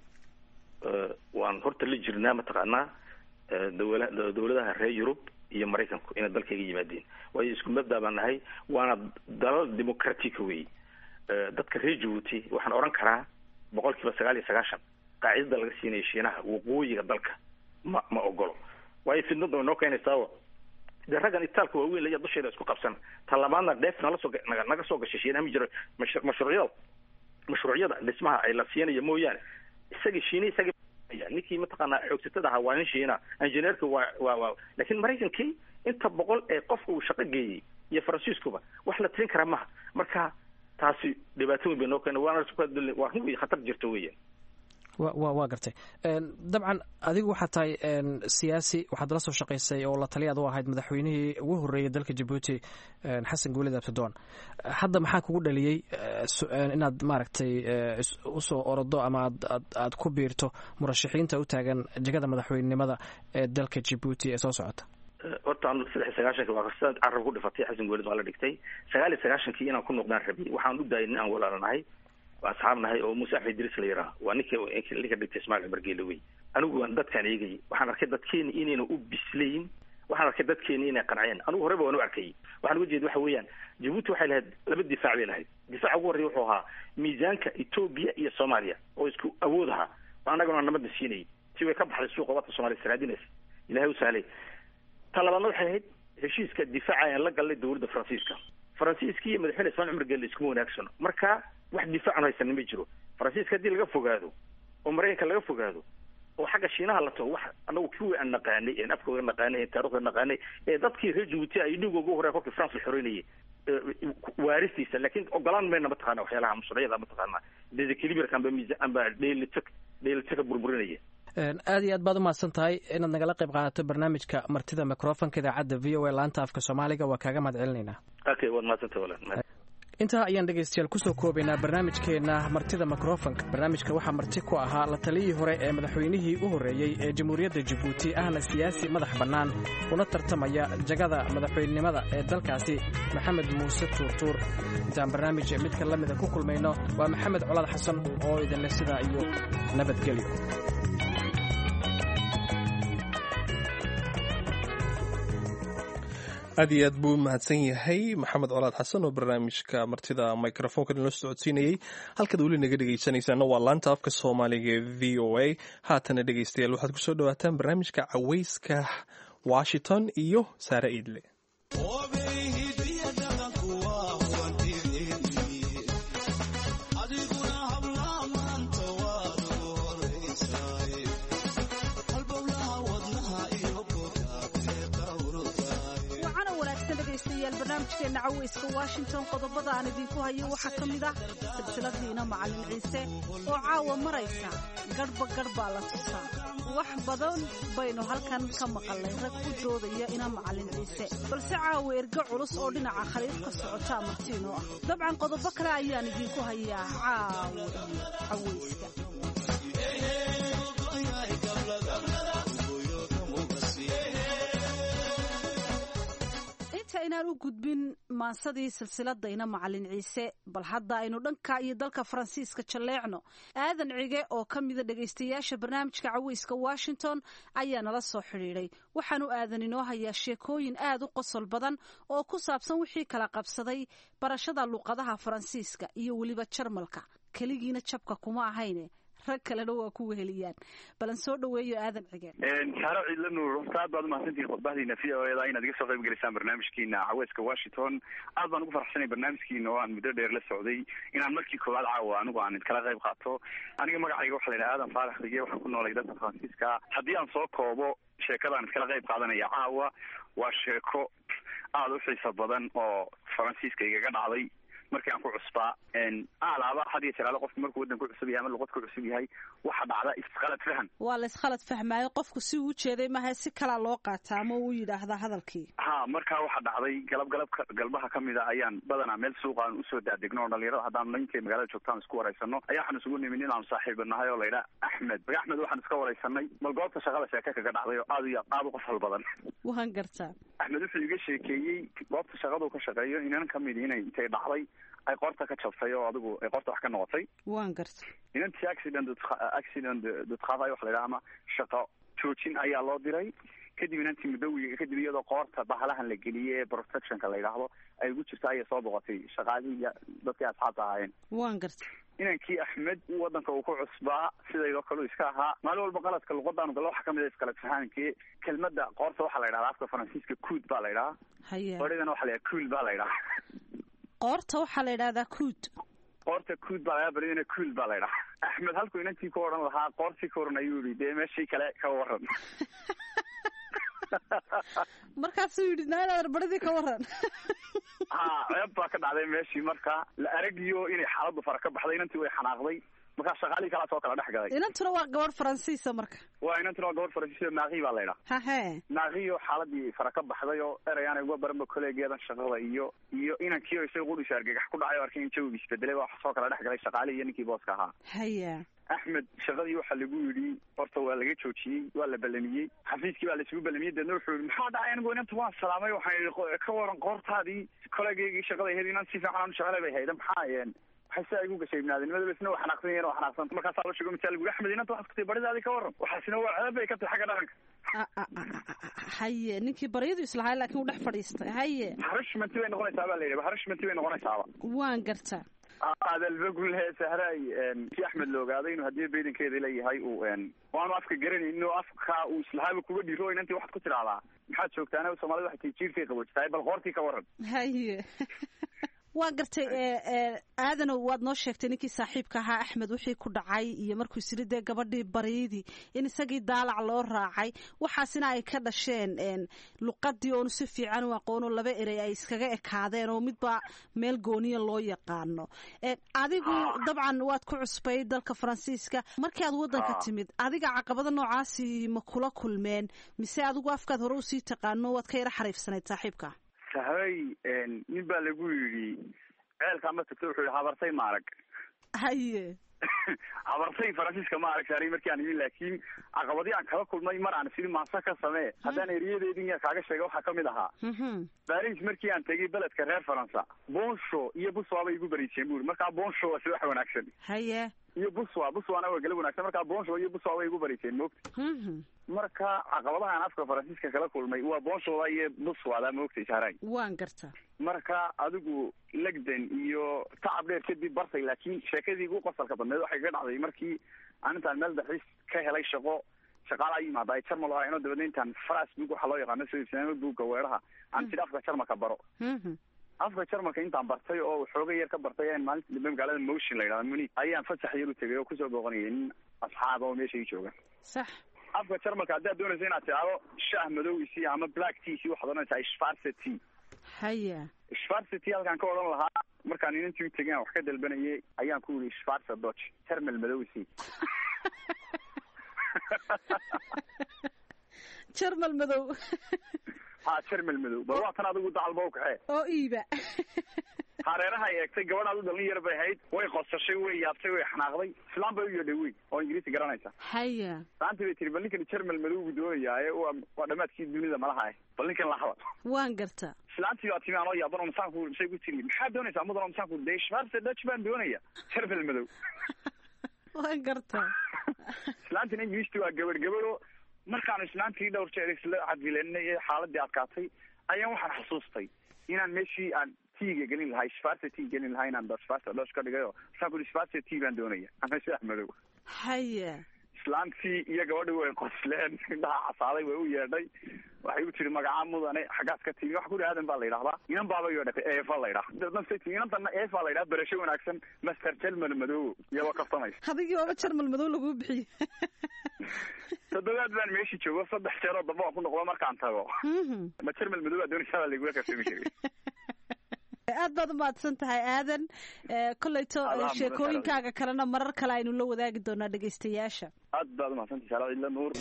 waan horta la jirnaa mataqaanaa dawla dawladaha reer yurub iyo maraykanku inay dalkayga yimaadeen waayo isku mabda baan nahay waana dalal democratica wey dadka reer jabuuti waxaan odhan karaa boqol kiiba sagaal iyo sagaashan qaacidada laga siinaya shiinaha waqooyiga dalka ma ma ogolo waayo fidnada way noo keenaysaao dee raggan itaalka waaweyn laya dusheeda isku qabsan ta labaadna dheef nala soo naga soo gashay shiinaha ma jiro mashruucyada mashruucyada dhismaha ay la siinayo mooyaane isagii shiina isagii ninkii mataqaanaa xoogsatada ahaa waa nin shiina injineerka waa waa waa laakiin maraykankii inta boqol ee qofka uu shaqo geeyey iyo faransiiskuba wax la tirin karaa maha marka taasi dhibaato weyn bay noo keena waana waa run wey khatar jirto weyan waa gartay dabcan adigu waxaad tahay siyaasi waxaad la soo shaqaysay oo la taliyaad u ahayd madaxweynihii ugu horreeyay dalka jabuuti xasan guulid abtidoon hadda maxaa kugu dhaliyey inaad maaragtay usoo orodo ama aad ku biirto murashaxiinta u taagan jegada madaxweynenimada ee dalka jabuuti ee soo socota horta anu saddex iyo sagaashanki waa sidaad carab ku dhifatay xasan guulid waa la dhigtay sagaal iyo sagaashankii inaan ku noqdaan rabiyay waxaan u daayay nin aan walaalanahay asxaab nahay oo muuse axmed idriis la yidhaha waa ninka ninka dhigtay ismail cumar geele wey anigu waan dadkaan eegayay waxaan arkay dadkeeni inayna u bislayn waxaan arkay dadkeeni inay qanceen anigu horeba waan u arkayay waxaan uga jeeda waxa weeyaan jabuuti waxay lahayd laba difaac bay lahayd difaaca ugu horreya wuxuu ahaa miisaanka etoobiya iyo soomaaliya oo isku awood ahaa annagana nabadna siinayay si way ka baxday suuqa wadka soomaliya saraadinaysa ilahay u sahlay ta labaadna waxay ahayd heshiiska difaaca aan la galnay dowladda faransiiska faransiiska iyo madaxweyne ismail cumar geele iskuma wanaagsano marka wax difaacan haysanin ma jiro faransiiska haddii laga fogaado oo maraykanka laga fogaado oo xagga shiinaha la tago wax anagu kuwii aan naqaanay een afkooga naqaanay een taarikhda naqaanay ee dadkii reer jabuuti ay dhiig ugu horey kolkii france la xoreynayay waaristiisa laakiin ogolaan mayna mataqaana waxyaalaha musulyada mataqaana desequilibrka amba miisa amba dheelitak dheelitaka burburinaya aad iyo aad baad umahadsan tahay inaad nagala qayb qaadato barnaamijka martida microfonka idaacadda v o a laanta afka soomaaliga waa kaaga mahad celinaynaa okay waad mahadsantah walaal intaa ayaan dhegaystayaal kusoo koobaynaa barnaamijkeenna martida mikrofonka barnaamijka waxaa marti ku ahaa la taliyii hore ee madaxweynihii u horreeyey ee jamhuuriyadda jabuuti ahna siyaasi madax bannaan una tartamaya jagada madaxweynenimada ee dalkaasi maxamed muuse tuurtuur intaan barnaamij midka la mida ku kulmayno waa maxamed colaad xasan oo idinleh sidaa iyo nabadgelyo aad iyo aad buu mahadsan yahay maxamed colaad xasan oo barnaamijka martida microfonka inoo socodsiinayey halkaad weli naga dhegaysanaysaana waa laanta afka soomaaliga ee v o a haatana dhegaystayaal waxaad kusoo dhawaataan barnaamijka cawayska washington iyo saare iidle barnaamijkeena caweyska washington qodobada aan idinku hayo waxaa ka mid ah silsiladiina macalin ciise oo caawa maraysa garhba garh baa la tusaa wax badan baynu halkan ka maqalnay rag ku doodaya ina macalin ciise balse caawa ergo culus oo dhinaca khaliif ka socotaa martiinoo ah dabcan qodobo kale ayaan idinku hayaa caawa iyo caweyska inaan u gudbin maansadii silsiladayna macalin ciise bal hadda aynu dhanka iyo dalka faransiiska jalleecno aadan cige oo ka mida dhegaystayaasha barnaamijka caweyska washington ayaa nala soo xidhiidhay waxaanu aadan inoo hayaa sheekooyin aad u qosol badan oo ku saabsan wixii kala qabsaday barashada luqadaha faransiiska iyo weliba jarmalka keligiina jabka kuma ahayne rag kalena waa ku weheliyaan balan soo dhaweeyo aadan cige saaro ciidla nuur horta aad baad umahadsantihin khudbahdiina v o eda inaad iga soo qayb gelisaan barnaamijkiina caweyska washington aad baan ugu faraxsanay barnaamijkiina oo aan muddo dheer la socday inaan markii koowaad caawa anigu aan idkala qayb qaato aniga magacayga waxa la yidhaha aadan faarax rige waxaan ku noolay dalka faransiiska haddii aan soo koobo sheekadaan iskala qayb qaadanaya caawa waa sheeko aada u xiiso badan oo faransiiska igaga dhacday markii aan ku cusbaa alaaba had iyo jalaalo qofku markuu waddan ku cusub yahay ama luqad ku cusub yahay waxa dhacda isqalad fahan waa la iskhalad fahmaayo qofku si uu jeeday maaha si kalaa loo qaataa ama uu yidhaahdaa hadalkii ha markaa waxa dhacday galab galabka galbaha kamid a ayaan badanaa meel suuqa aan usoo daadegno oo dhalinyarada haddaan ninkay magaalada joogtaan isku waraysano ayaa waxaan isugu nimin inaanu saaxiiba nahay oo laydhaa axmed maga axmed waxaan iska waraysanay bal goobta shaqada sheeke kaga dhacday oo aad iyo aad u qosol badan waan gartaa axmed wuxuu iga sheekeeyey goobta shaqadu ka shaqeeyo inan kamid inay intay dhacday ay qorta ka jabtay oo adigu ay qorta wax ka noqotay waan garta inantii accident accident dutqaafay wax la yidhaha ama shaqo joojin ayaa loo diray kadib inantii muddowiga kadib iyadoo qoorta bahalahan la geliyey ee protectionka la yidhaahdo ay ugu jirta ayay soo boqotay shaqaalihii iyo dadkii asxaabta ahaayeen waan garta inankii axmed waddanka uu ku cusbaa sidaydoo kale iska ahaa maalin walba qaladka luqadaanu galla waxa kamid a isqalad fahankii kelmadda qoorta waxaa la yidhahda afka faransiiska cood baa la yidhahaa haye odhigana waxa la yidhaha cool baa la yidhaha qoorta waxaa la yidhahdaa kuud qoorta kuud baa laga baridana kuul baa la ydhaha axmed halkuu inantii ku odhan lahaa qoortii ka waran ayuu yihi dee meeshii kale ka waran markaasuu yidhi naanaadar baridii ka waran ha ceeb baa ka dhacday meeshii marka la aragiyo inay xaaladdu fara ka baxday inantii way xanaaqday markaa shaqaalihii kalaa soo kala dhex galay inantuna waa gabadh faransiisa marka waa inantuna waa gabadh faransiis maaqii baa laydhaa hahe maaqiyo xaaladii fara ka baxday oo erayaan uga baranba kolleegeedan shaqada iyo iyo inankiio isaga qudhiisa argagax ku dhacay o arkay in jawiga isbedelay baa soo kala dhex galay shaqaalihii iyo ninkii booska ahaa haya axmed shaqadii waxaa lagu yidhi horta waa laga joojiyey waa la ballamiyey xafiiskii baa laisugu ballamiyey deedna wuxuu yihi maxaa dhacay anigu inanta waan salaamay waxaan yidhi ka waran qoortaadii kolleegeygii shaqada ahayd inan si fiican aan shaqale bay hayda maxaa waxay sidaa igu gashay ibnaadinimada isna waa xanaaqsan yahin waa xanaaqsan markaasaa la sheego misaal guri axmed inanta waxaad kutay baridaadii ka waran waxaasina waa ceeb bay ka tahay xagga dhaqanka haye ninkii baryadu islahay laakiin uu dhex fadhiistay haye harishmanti bay noqonaysaa baa la yidhi harishmanti bay noqonaysaaba waan gartaa adalbagule sahray si axmed la ogaaday inuu haddii baydankeeda leeyahay uu waanu afka garanaynin oo afka uu islahaaba kuga dhiro inantii waxaad ku tidhahdaa maxaad joogtaana soomaalida waxay tii jiirkay qaboojitahay bal qoortii ka waran haye waa gartay aadanow waad noo sheegtay ninkii saaxiibka ahaa axmed wixii ku dhacay iyo markuu isiri dee gabadhii baryadii in isagii daalac loo raacay waxaasina ay ka dhasheen luqadii oonu si fiican u aqoonoo laba erey ay iskaga ekaadeen oo midba meel gooniya loo yaqaano adigu dabcan waad ku cusbay dalka faransiiska markii aad waddanka timid adiga caqabada noocaasi ma kula kulmeen mise adigu afkaad hore usii taqaano waad ka yara xariifsanayd saaxiibka sahray nin baa lagu yidhi ceelkaa ma tagto wuxuu yihi habartay maarag haye habartay faransiiska ma arag saaray markii aan imin laakiin caqabadii aan kala kulmay mar aan sidii maasa ka samee haddaan eriyadeedin yaa kaaga sheega waxaa kamid ahaa baris markii aan tegay beledka reer faransa bonsho iyo buswa bay igu bariiseen buri markaa bonsho waa si wax wanaagsan haye iyo buswa buswana waa galab wanaagsan markaa bonsho iyo buswa bay igu bariiseen moogta marka caqabadaha aan afka faransiiska kala kulmay waa bonshoda iyo buswada moogtay sahray waan garta marka adigu legden iyo tacab dheer kadib bartay laakiin sheekadii igu qosalka badneed waxay ka dhacday markii aan intaan meel dalxiis ka helay shaqo shaqaala yimaada ay jarmal ahayn oo dabeedna intaan facebook waxaa loo yaqaano soo iibsanamo buugga weeraha aan tidhi afka jarmalka baro afka jarmalka intaan bartay oo xooga yar ka bartay aan maalinta dambe magaalada motion la yidhahda muni ayaan fasax yar u tegay oo kusoo booqanayay nin asxaaba oo meesha ii jooga sax afka jarmalka haddaad doonaysa inaad tidhaahdo shaah madowisi ama black tea si waxaad odhanaysaa schwarze tea haya schwarze tea halkaan ka odhan lahaa markaan inantii u tegay aan wax ka dalbanayay ayaan ku yidhi schwarze dodge termal madowisi jarmal madow ha jarmal madow bal waa tan adigu dacalba u kaxee oo iiba hareeraha ay eegtay gabadhaad u dhalin yar bay ahayd way qosashay way yaabtay way xanaaqday islaan bay u yeedhay wey oo ingiriisi garanaysa haya saantii bay tiri bal ninkan jarmal madowgu doonayaaye waa waa dhammaadkii dunida malaha bal ninkan la hadal waan garta islaantii baa timi anoo yaaban oo masaanku say ku tiri maxaad doonaysaa mudan oo masaanku dee schwarze dutch baan doonaya jarmal madow waan garta islaantina ingiriisti waa gabadh gabadho markaanu islaantii dhowr jeer isla cadfilenay ee xaaladii adkaatay ayaan waxaan xasuustay inaan meeshii aan tiiga gelin lahaa schwarze tea gelin lahaa inaan schwarze dutch ka dhigayo masaan ku schwarze tea baan doonaya ama shaah madow haya islaantii iyo gabadhii way qosleen indhaha casaaday way u yeedhay waxay u tiri magacaa mudane xaggaas ka timi waxa kuri aadan baa la yidhahdaa inan baaba yeedhatay eefa la yidhaha dadnasay timi inantana eefa la yidhaha barasho wanaagsan master jelmal madow iyadoo kaftamaysa adigii waaba jarmal madow laguu bixiye toddobaad baan meeshii joogo saddex jeeroo damba waan ku noqdo markaan tago ma jarmal madow baa doonaysaa baa laigula kaftami jiray aad baad umahadsan tahay aadan kolleyto sheekooyinkaaga kalena marar kale aynu la wadaagi doonaa dhegaystayaasha aad baad umahadsantahay saala cidla nuur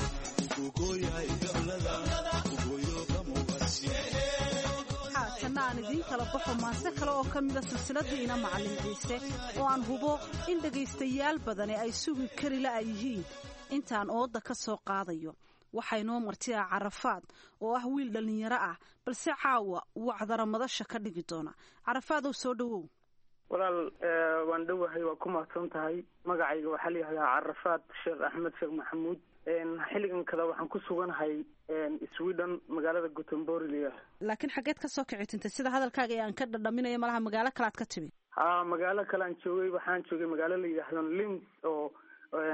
haatana aan idiin kala baxo maase kale oo ka mida silsiladii ina macallin ciise oo aan hubo in dhegaystayaal badani ay sugi kari la yihiin intaan ooda ka soo qaadayo waxaa inoo martiya carafaad oo ah wiil dhallinyaro ah balse caawa wacdara madasha ka dhigi doona carafaadow soo dhowow walaal waan dhowahay waa ku mahadsan tahay magacayga waxaa layihahdaa carafaad sheekh axmed sheekh maxamuud xilligan kada waxaan ku suganahay sweden magaalada gutemborg layihah laakiin xaggeed ka soo kici tintay sida hadalkaaga ee aan ka dhadhaminayo malaha magaalo kalead ka timi ha magaalo kale aan joogay waxaan joogay magaalo la yidhaahdo lins oo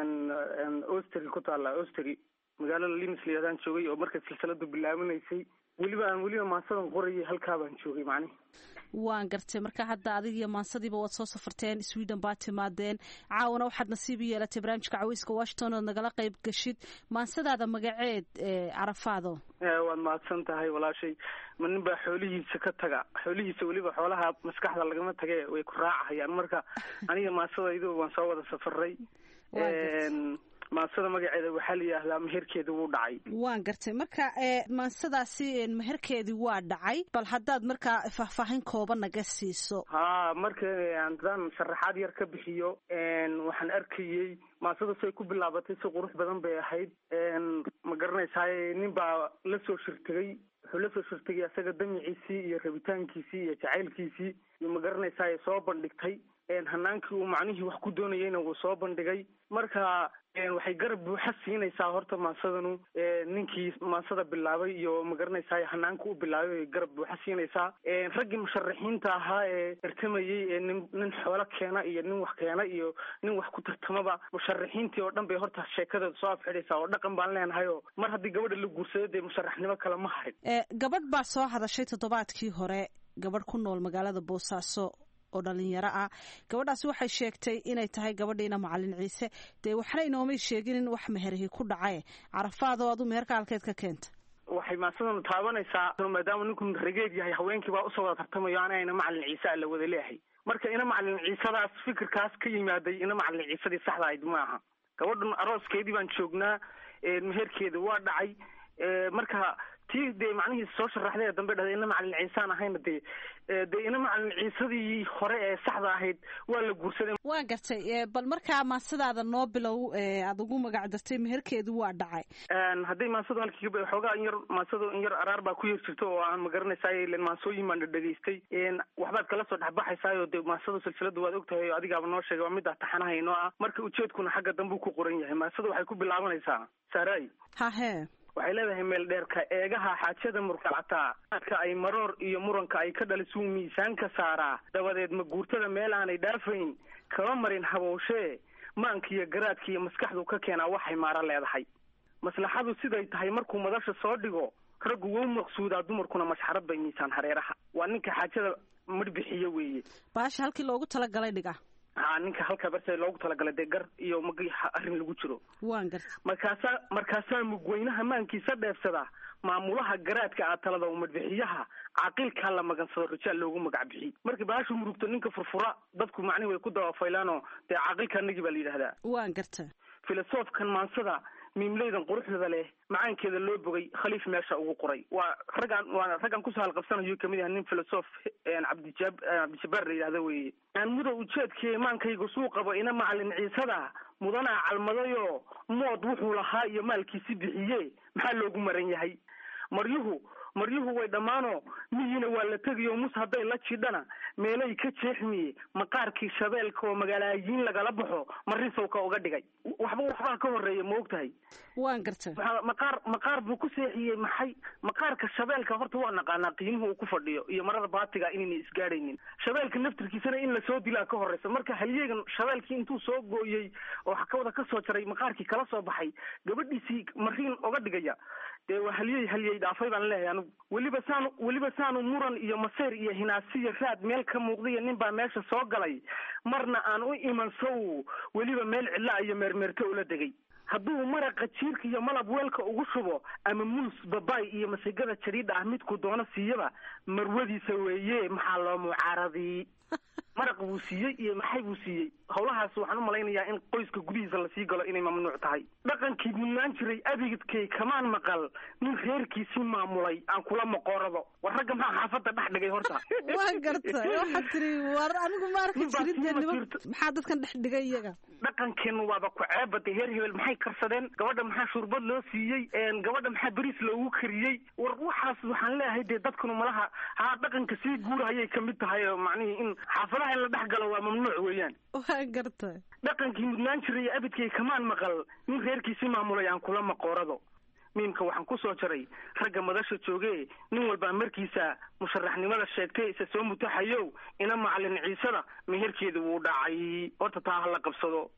ostry ku taalla ostry magaalada lims layadaan joogay oo markay silsiladu bilaabanaysay weliba aan weliba maansadan qorayay halkaa baan joogay macnihi waan gartay marka hadda adig iyo maansadiiba waad soo safarteen sweden baad timaadeen caawana waxaad nasiib u yeelatay barnaamijka caweyska washington ood nagala qayb gashid maansadaada magaceed carafaado waad mahadsan tahay walaashay ma nin baa xoolihiisa ka taga xoolihiisa weliba xoolaha maskaxda lagama tage way ku raacahayaan marka aniga maansadaydu waan soo wada safaray maansada magaceeda waxaa la yidhaahdaa meherkeeda wuu dhacay waan gartay marka maansadaasi meherkeedii waa dhacay bal haddaad markaa faahfaahin kooban naga siiso ha marka haddaan sharaxaad yar ka bixiyo waxaan arkayey maansadaas ay ku bilaabatay si qurux badan bay ahayd ma garanaysaay nin baa la soo shirtegay wuxuu la soo shirtegay asaga damiciisii iyo rabitaankiisii iyo jacaylkiisii iyo ma garanaysaay soo bandhigtay hanaankii uu macnihii wax ku doonayeyna wuu soo bandhigay marka waxay garab buuxa siinaysaa horta maansadanu ninkii maansada bilaabay iyo magaranaysaa hanaanka u bilaabay ay garab buuxa siinaysaa raggii musharaxiinta ahaa ee tartamayey ee nin nin xoolo keena iyo nin wax keena iyo nin wax ku tartamaba musharaxiintii oo dhan bay horta sheekadeeda soo afxidhaysaa oo dhaqan baan leenahay oo mar haddii gabadha la guursado dee musharaxnimo kale ma harin gabadh baa soo hadashay toddobaadkii hore gabadh ku nool magaalada boosaaso oo dhalinyaro ah gabadhaasi waxay sheegtay inay tahay gabadhiina macalin ciise dee waxna inoomay sheegin in wax meherihii ku dhacae carafaadoo adu meherka halkeed ka keenta waxay maasadanu taabanaysaa maadaama ninku rageed yahay haweenkii baa usoo wada tartamayo anayna macalin ciise ala wada leehay marka ina macalin ciisadaas fikirkaas ka yimaaday ina macalin ciisadii saxda ahayd ma aha gabadhan arooskeedii baan joognaa meherkeeda waa dhacay marka tii dee macnihii soo sharaxday ee dambe dhahday ina macalin ciisaan ahayna dee dee ina macalin ciisadii hore ee saxda ahayd waa la guursaday waa gartay bal markaa maasadaada noo bilow aada ugu magac dartay meherkeedu waa dhacay hadday maasadu halkii xoogaa in yar maasadu in yar araar baa ku yar jirto oo aan magaranaysaay len maasooyin baan dhadhegaystay waxbaad kala soo dhexbaxaysaayoo dee maasadu silsilada waad ogtahay oo adigaaba noo sheegay waa middaa taxanaha inoo ah marka ujeedkuna xagga dambe ku qoran yahay maasadu waxay ku bilaabanaysaa saaray hahe waxay leedahay meel dheerka eegaha xaajada murkalcataa adka ay maroor iyo muranka ay ka dhalisuu miisaanka saaraa dabadeed ma guurtada meel aanay dhaafayn kama marin habowshee maanka iyo garaadka iyo maskaxdu ka keenaa waxay maaro leedahay maslaxadu siday tahay markuu madasha soo dhigo raggu wou maqsuudaa dumarkuna mashxarad bay miisaan hareeraha waa ninka xaajada madhbixiyo weeye baasha halkii loogu talagalay dhiga ha ninka halka barse loogu talagalay dee gar iyo magi arrin lagu jiro waan garta markaasaa markaasaa mugweynaha maankiisa dheefsada maamulaha garaadka ah talada madbixiyaha caaqilkaa la magansado rijaal loogu magac bixiy marka baashu murugto ninka furfura dadku macnihi way ku dabafaylaanoo dee caaqilka nagi baa la yidhahdaa waan garta filosofkan maansada miimleydan quruxda leh macaankeeda loo bogay khaliif meesha ugu qoray waa raggaan waa raggaan kusoo halqabsanayo kamid yahay nin filosof cabdijab cabdijabbaar la yidhahda weeye aan mudow ujeedkii imaankaygu suu qabo ina macalin ciisada mudanaa calmadayoo mood wuxuu lahaa iyo maalkiisi bixiye maxaa loogu maran yahay maryuhu maryuhu way dhammaanoo miyiina waa la tegiyo mus hadday la jidhana meelay ka jeexmiye maqaarkii shabeelka oo magaalaayiin lagala baxo marisowka uga dhigay waxba waxbaa ka horeeya ma og tahay waan garta maqaar maqaar buu ku seexiyey maxay maqaarka shabeelka horta waa naqaanaa qiimuhu uu ku fadhiyo iyo marada baatiga inayna isgaadhaynin shabeelka naftirkiisana in lasoo dilaa ka horeysa marka halyeegan shabeelkii intuu soo gooyey oo xakawada ka soo jaray maqaarkii kala soo baxay gabadhiisii mariin oga dhigaya dee waa halyey halyey dhaafay baan leeyahay anigu weliba saanu weliba saanu muran iyo maseer iyo hinaasiyo raad meel ka muuqdaiyo nin baa meesha soo galay marna aan u iman sow weliba meel cidlaa iyo meermeerto ula degay hadduu maraqa jiirka iyo malab weelka ugu shubo ama muus babaay iyo masigada jariidha ah midku doono siiyaba marwadiisa weeye maxaa loo mucaaradii maraq buu siiyey iyo maxay buu siiyey howlahaas waxaan u malaynayaa in qoyska gudihiisa lasii galo inay mamnuuc tahay dhaqankii mudnaan jiray abigidkay kamaan maqal nin reerkiisii maamulay aan kula maqoorado war ragga maxaa xaafadda dhex dhigay horta waan garta waxaad tiri war anigu ma arki jirin dee niman maxaa dadkan dhex dhigay iyaga dhaqankeenu waaba ku ceebada heer hebel maxay karsadeen gabadha maxaa shurbad loo siiyey gabadha maxaa beriis loogu kariyey war waxaas waxaan leeyahay dee dadkanu malaha haa dhaqanka sii guurahayay kamid tahay oo macnihii in xaafadaha in la dhex galo waa mamnuuc weeyaan waan garta dhaqankii mudnaan jiray iyo abidkay kamaan maqal nin reerkiisii maamulay aan kula maqoorado miimka waxaan ku soo jaray ragga madasha jooge nin walbaa markiisa musharaxnimada sheegtay isa soo mutaxayow ina macalin ciisada meherkeeda wuu dhacay horta taa hala qabsado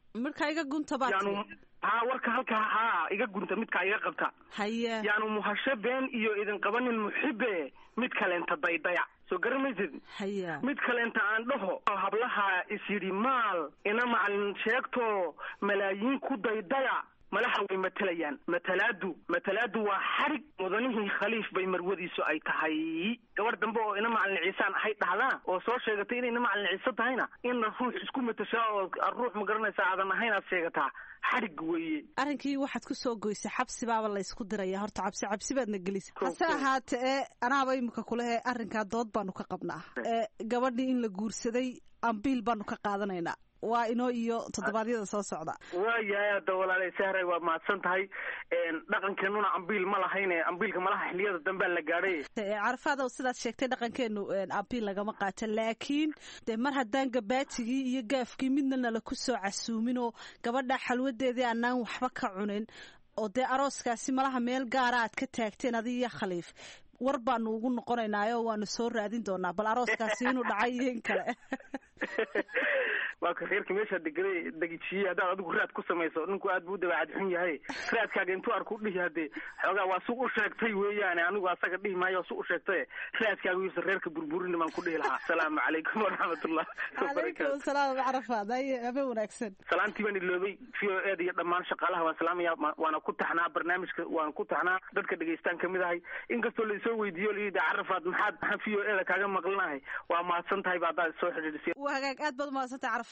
midka iga gunta baa yaanu haa warka halkaa haa iga gunta midkaa iga qabta haye yaanu muhasho been iyo idin qabanin muxibe mid kaleenta daydaya soo garamaysid haya mid kaleenta aan dhaho hablaha is yidhi maal ina macalin sheegto malaayiin ku daydaya malaha way matalayaan matalaadu matalaadu waa xarig mudanihii khaliif bay marwadiisu ay tahay gabadh dambe oo ina macalin ciisaan ahay dhahdaa oo soo sheegatay inay ina macalin ciise tahayna inna ruux isku matashaa oo ruux ma garanaysa aadan ahayn aad sheegataa xarig weeye arrinkii waxaad ku soo goysay xabsi baaba la ysku diraya horta cabsi cabsi baadna gelisa hase ahaate ee anaaba imika kulehee arrinkaa dood baanu ka qabnaa ee gabadhii in la guursaday ambiil baanu ka qaadanaynaa waa inoo iyo toddobaadyada soo socda waayahay hadda walaalay sahray waa mahadsan tahay dhaqankeenuna ambiil ma lahayne ambiilka malaha xiliyada dambea la gaadhay carafaad ow sidaad sheegtay dhaqankeenu ambiil lagama qaato laakiin dee mar haddaan gabaatigii iyo gaafkii midna nala ku soo casuumin oo gabadha xalwadeedii aanaan waxba ka cunin oo dee arooskaasi malaha meel gaara aad ka taagteen adi iyo khaliif war baanu ugu noqonaynaayo waanu soo raadin doonaa bal arooskaasi inuu dhacay iyo in kale waa ka reerka meeshaa degay degijiyey haddaad adigu raad ku samayso ninku aad buu u dabeecad xun yahay raadkaaga intuu arku dhihi hadee xoogaa waa su u sheegtay weeyaane anigu asaga dhihi maayo su u sheegtay raadkaaga yuusan reerka burburin baan ku dhihi lahaa asalaamu calaykum waraxmatullah calaykum salaam carafaad haye habe wanaagsan salaantii baan iloobay v o eda iyo dhammaan shaqaalaha waan salaamaya waana ku taxnaa barnaamijka waan ku taxnaa dadka dhegaystaan kamid ahay inkastoo laisoo weydiiyo layidhi carafaad maxaad maxaan v o eda kaaga maqlinahay waa mahadsan tahay ba haddaad soo xidhiidhisay waa hagaag aad baad umahadsantay carafaad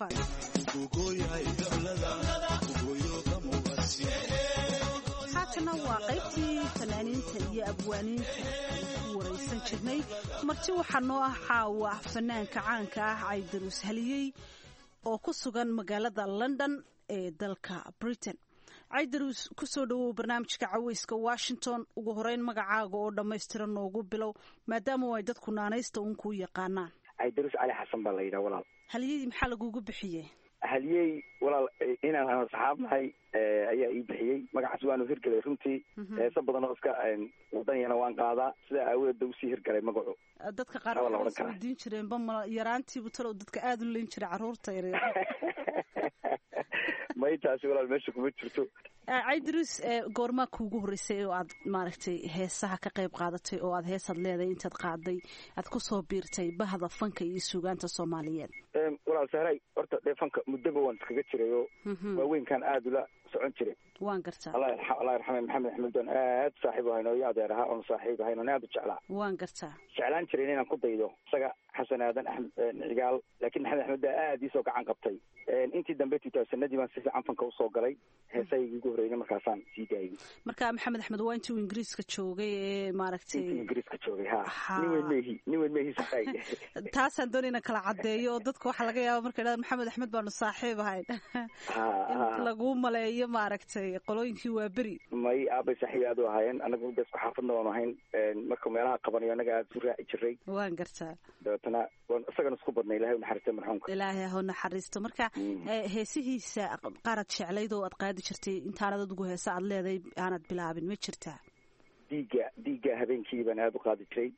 haatana waa qaybtii fanaaniinta iyo abwaaniinta ku waraysan jirnay marti waxaa noo ah caawa fanaanka caanka ah caydarus haliyey oo ku sugan magaalada london ee dalka britain caydarus kusoo dhawow barnaamijka caweyska washington ugu horeyn magacaaga oo dhammaystiran noogu bilow maadaama ay dadku naanaysta uun kuu yaqaanaan caydarus cali xasan baa la yidhaha walaal haliyadii maxaa lagugu bixiyey haliyey walaal inaan aan saxaab nahay ayaa ii bixiyey magacaas waanu hirgelay runtii heese badan oo iska wadanyana waan qaadaa sidaa aawadeed ba usii hirgalay magacu dadka qaar waxay isweydiin jireen bama yaraantiibu talow dadka aada u leyn jiray carruurta yaryar may taasi walaal meesha kuma jirto caydarus goormaa kuugu horreysay oo aad maaragtay heesaha ka qayb qaadatay oo aad heesaad leedahay intaad qaaday aad kusoo biirtay bahda fanka iyo suugaanta soomaaliyeed walaal sahray horta dee fanka muddoba waan iskaga jiray oo waaweynkan aada ula socon jiray waan gartaa allah yarxame maxamed axmed doon aad saaxiib ahayn oo iyo adeer ahaa oon saaxiib ahayn oon aad u jeclaa waan gartaa jeclaan jiray inaan ku daydo isaga xasan aadan axmed cigaal laakiin maxamed axmed baa aad iisoo gacan qabtay intii dambe tutaasanadii baan si fiican fanka usoo galay heesahaygi ugu horreynay markaasaan sii daayay marka maxamed axmed waa intii uu ingiriiska joogay ee maaragtay intii ingiriiska joogay ha nin weyn mehi nin weyn mehi saay taasaan doonay inaan kala caddeeyo oo dadka waxaa laga yaaba marka idhahda maxamed axmed baanu saaxiib ahayn in laguu maleeyo maaragtay qolooyinkii waa beri may aabay saaxiib aad u ahaayeen anagu da isku xaafadna waanu ahayn marka meelaha qabanayo annaga aada isu raaci jiray waan gartaa dabeetana waan isagana isku badnay ilahay u naxariistay marxuumka ilaahay ha u naxariisto marka heesihiisa qaarad jeclayd oo aad qaadi jirtay intaanad adigu heese aad leedahay aanad bilaabin ma jirtaa dhiigga dhiigga habeenkii baan aada u qaadi jiray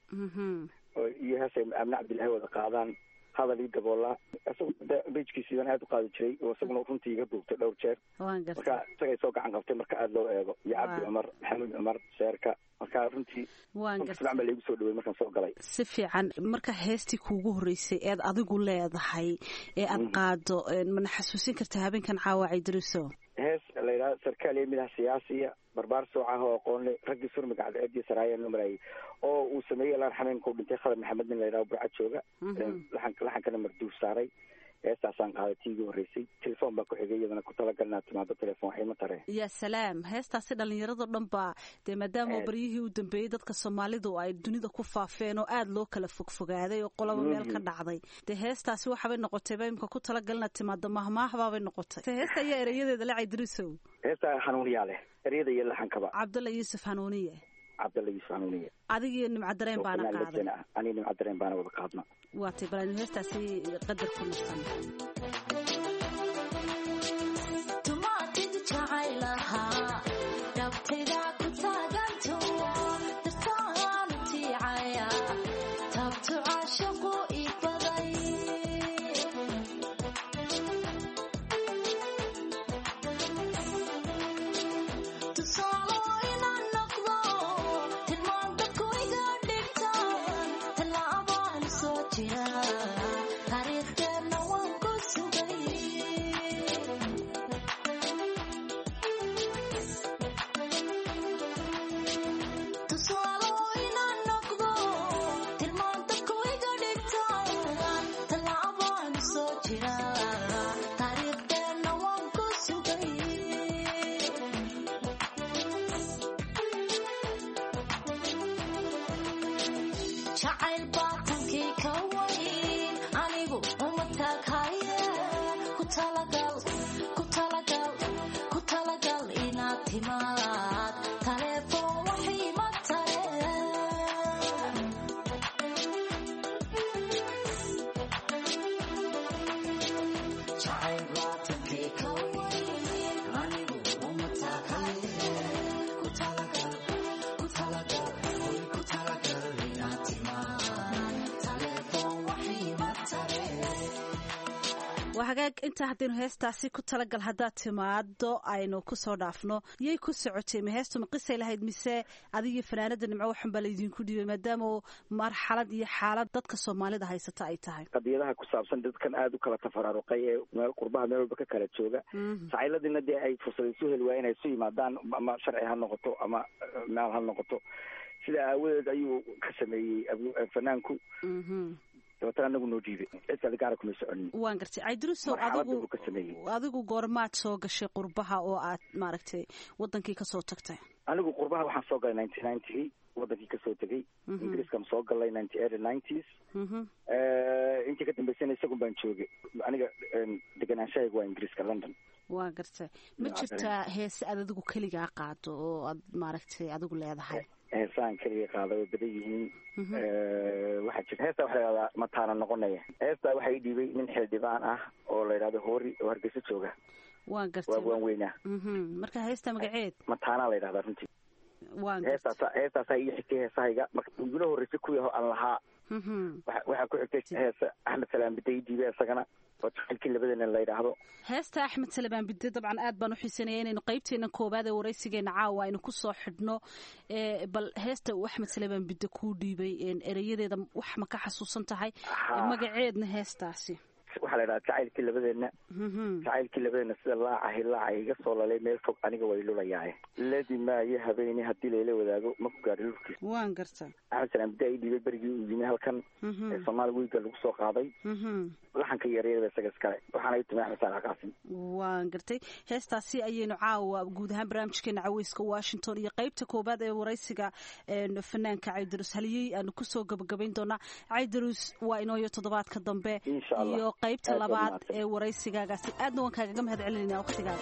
iyo heesay amne cabdillahi wada qaadaan hadal ii daboolaa isagu bejkiisii baan aada u qaadi jiray oo isaguna runtii iga duubtay dhowr jeer marka isagay soo gacan qabtay marka aada loo eego iyo cabdi cumar maxamuud cumar sheerka marka runtii fiican baa laigu soo dhawey markaan soo galay si fiican marka heestii kuugu horreysay eed adigu leedahay ee aad qaado mana xasuusin kartaa habeenkan caawa caydaruso hees la yidhaha sarkaal iyo midaha siyaasiya barbaar soocaha oo aqoonle raggii surmiga cadceediyo saraayaan loo maraayay oo uu sameeyey alaan xameenka u dhintay khadar maxamed nin la yidhaha burcad jooga laxan laxankana marduuf saaray heestaasaan qaaday tii igu horreysay telefoon baa ku xigay iyadana ku talagal inaad timaado telefoon waxay ma tareen yaa salaam heestaasi dhallinyaradoo dhan baa dee maadaama baryihii u dambeeyey dadka soomaalidu ay dunida ku faafeen oo aada loo kala fogfogaaday oo qolaba meel ka dhacday dee heestaasi waxaabay noqotayba imka ku talagal inaad timaado mahmaahbaabay noqotay heesta ayaa erayadeeda la caydirusow heesta hanuuniyaa leh eryada iyo laxankaba cabdalla yuusuf hanuuniye cabdalla yuusuf hanuuniye adigiyo nimcadareen baana qaaday aniga nimcadareen baana wada qaadna waatay bal heestaasi qadar ku nustan jacayl baatankii ka wayn anigu uma taaghaye ku talagal ku talagal ku talagal inaad timaad taleefon waxii ma tare jacayl baatankii ka wayn anigu uma taaghaye ku talagal ku talagal way ku talagal inaad timaad taleefon waxii ma tare waa hagaag intaa haddaynu heestaasi ku talagal haddaad timaado aynu kusoo dhaafno yay ku socotay ma heestu ma qisay lahayd mise adigiyo fanaanada nimco waxan baa laydinku dhiibay maadaama marxalad iyo xaalad dadka soomaalida haysata ay tahay qadiyadaha ku saabsan dadkan aada u kala tafaraaruqay ee meel qurbaha meel walba ka kala jooga jacayladina dee ay fursad isu heli waayeen ay isu yimaadaan ama sharci ha noqoto ama maal ha noqoto sida aawadeed ayuu ka sameeyey fanaanku dabeetana anagu noo dhiibay cid kale gaara kuma soconin waan gartay caydirusow marxaladda adigu buu ka sameeyey adigu goormaad soo gashay qurbaha oo aad maaragtay wadankii kasoo tagtay anigu qurbaha waxaan soo galay ninety ninety wadankii kasoo tegey Mhm. ingiriiskaan soo galay ninety early nineties Mhm. intii ka dambeysana isagun baan joogay aniga degenaanshahayga waa ingiriiska london waa gartay ma Waa jirtaa heese aad adigu keligaa qaado oo aad maaragtay adigu leedahay heesaan keliga qaada way badan yihiin waxaa jirta heestaa waxa la yidhahdaa mataana noqonaya heestaa waxaa ii dhiibay nin xildhibaan ah oo la yidhahdo hoori oo hargeysa jooga waan gartay waa waan weynaa Mhm. marka heesta magaceed mataanaa la yidhahdaa runtii waan gartay heestaasa heestaasaa ii xigtay heesahayga marka igula horreysay kuwii ho aan lahaa Mhm. waxa- waxaa ku xigtay heesa axmed salaam bida ii dhiibay isagana oo jacaylkii labadana la yidhaahdo heesta axmed salebaan bide dabcan aad baan u xiisanaya inaynu qaybteena koowaad ee waraysigeena caawa aynu kusoo xidhno ee, bal heesta uu axmed salebaan bide kuu dhiibay een, erayadeeda wax ma ka xasuusan tahay Haa. magaceedna heestaasi waxaa la yidhahdaa jacaylkii labadeena Mhm. jacaylkii labadeena sida laacahi laaca iga soo lalay meel fog aniga way lulayaaye ladi maayo habeeni haddii layla wadaago ma ku gaadhi lulkiis waan garta axmed salaam bida ii dhiibay berigii uu yimi halkan Mhm. ee soomaali wiiga lagu soo qaaday Mhm. laxanka iyo eryadaba isaga iskale waxaana ii tumay axmed saalax qaasim waan gartay heestaasi ayaynu caawa guud ahaan barnaamijkeena caweyska washington iyo qaybta koowaad ee waraysiga een, fanaanka caydarus haliyey aanu kusoo gabagabayn doonaa caydarus waa inooyo toddobaadka dambe Insha Allah. iyo qaybta Aad baad labaad mahadsan. ee waraysigaagaasi aadna waan kaagaga mahad celinayna waqtigaaga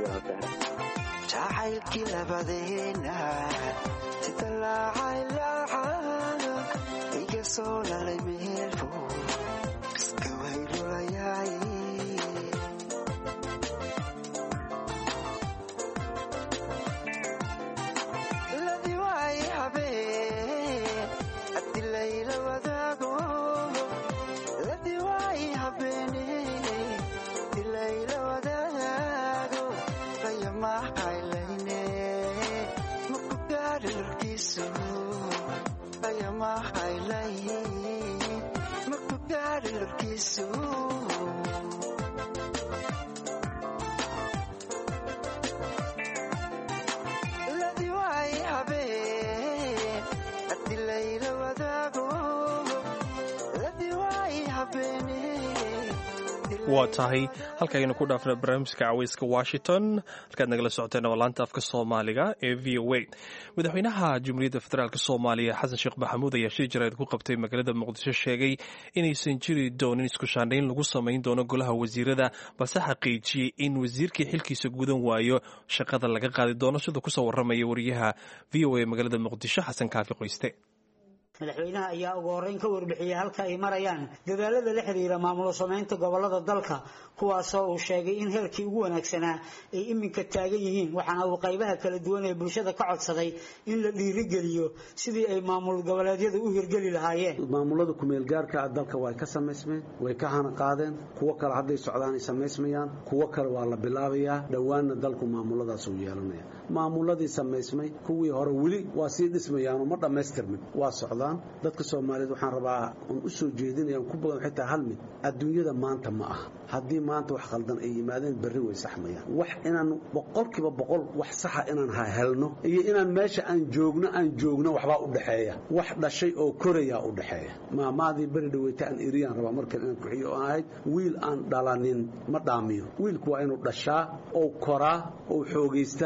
jacaylkii labadeena sida laacay laaca iga soo lalay meelfo iska waylulayaay ladi waay habeen haddi layla wadaago ladi waay habeene haddi layla wadaago bayamahaylayne maku gaari lurkiisu bayamahaylay maku gaari lurkiisu ladi waay habeen haddi layla wadaago ladi waay habeene waa tahay halkaaynu ku dhaafna barnaamijka caweyska washington halkaad nagala socoteen waa laanta afka soomaaliga ee v o a madaxweynaha jumhuuriyadda federaalk soomaaliya xasan sheekh maxamuud ayaa shir jarayd ku qabtay magaalada muqdisho sheegay inaysan jiri doonin isku shaandhayn lagu samayn doono golaha wasiirada balse xaqiijiyey in wasiirkii xilkiisa gudan waayo shaqada laga qaadi doono siduu kusoo waramaya wariyaha v o a magaalada muqdisho xasan kaafi qoyste madaxweynaha ayaa ugu horreyn ka warbixiyey halka ay marayaan dadaalada la xiriira maamulo samaynta gobolada dalka kuwaasoo uu sheegay in heerkii ugu wanaagsanaa ay iminka taagan yihiin waxaana uu qaybaha kala duwan ee bulshada ka codsaday in la dhiirigeliyo sidii ay maamul goboleedyadu u hirgeli lahaayeen maamulada kumeel gaarka ah dalka way ka samaysmeen way ka hana qaadeen kuwo kale hadday socdaan ay samaysmayaan kuwo kale waa la bilaabayaa dhowaanna dalku maamuladaas uu yeelanaya maamuladii samaysmay kuwii hore weli waa sii dhismayaanoo ma dhammaystirmin waa socdaan dadka soomaaliyeed waxaan rabaa un u soo jeedinaya ku badan xitaa hal mid adduunyada maanta ma aha haddii maanta wax khaldan ay yimaadeen berri way saxmayaan wax inaan boqolkiiba boqol wax saxa inaan ha helno iyo inaan meesha aan joogno aan joogno waxbaa u dhexeeya wax dhashay oo korayaa u dhexeeya maamaadii beri dhaweyta aan eriyaan rabaa markan inaan kuxiyo oo ahayd wiil aan dhalanin ma dhaamiyo wiilku waa inuu dhashaa oo koraa oo xoogaystaa oo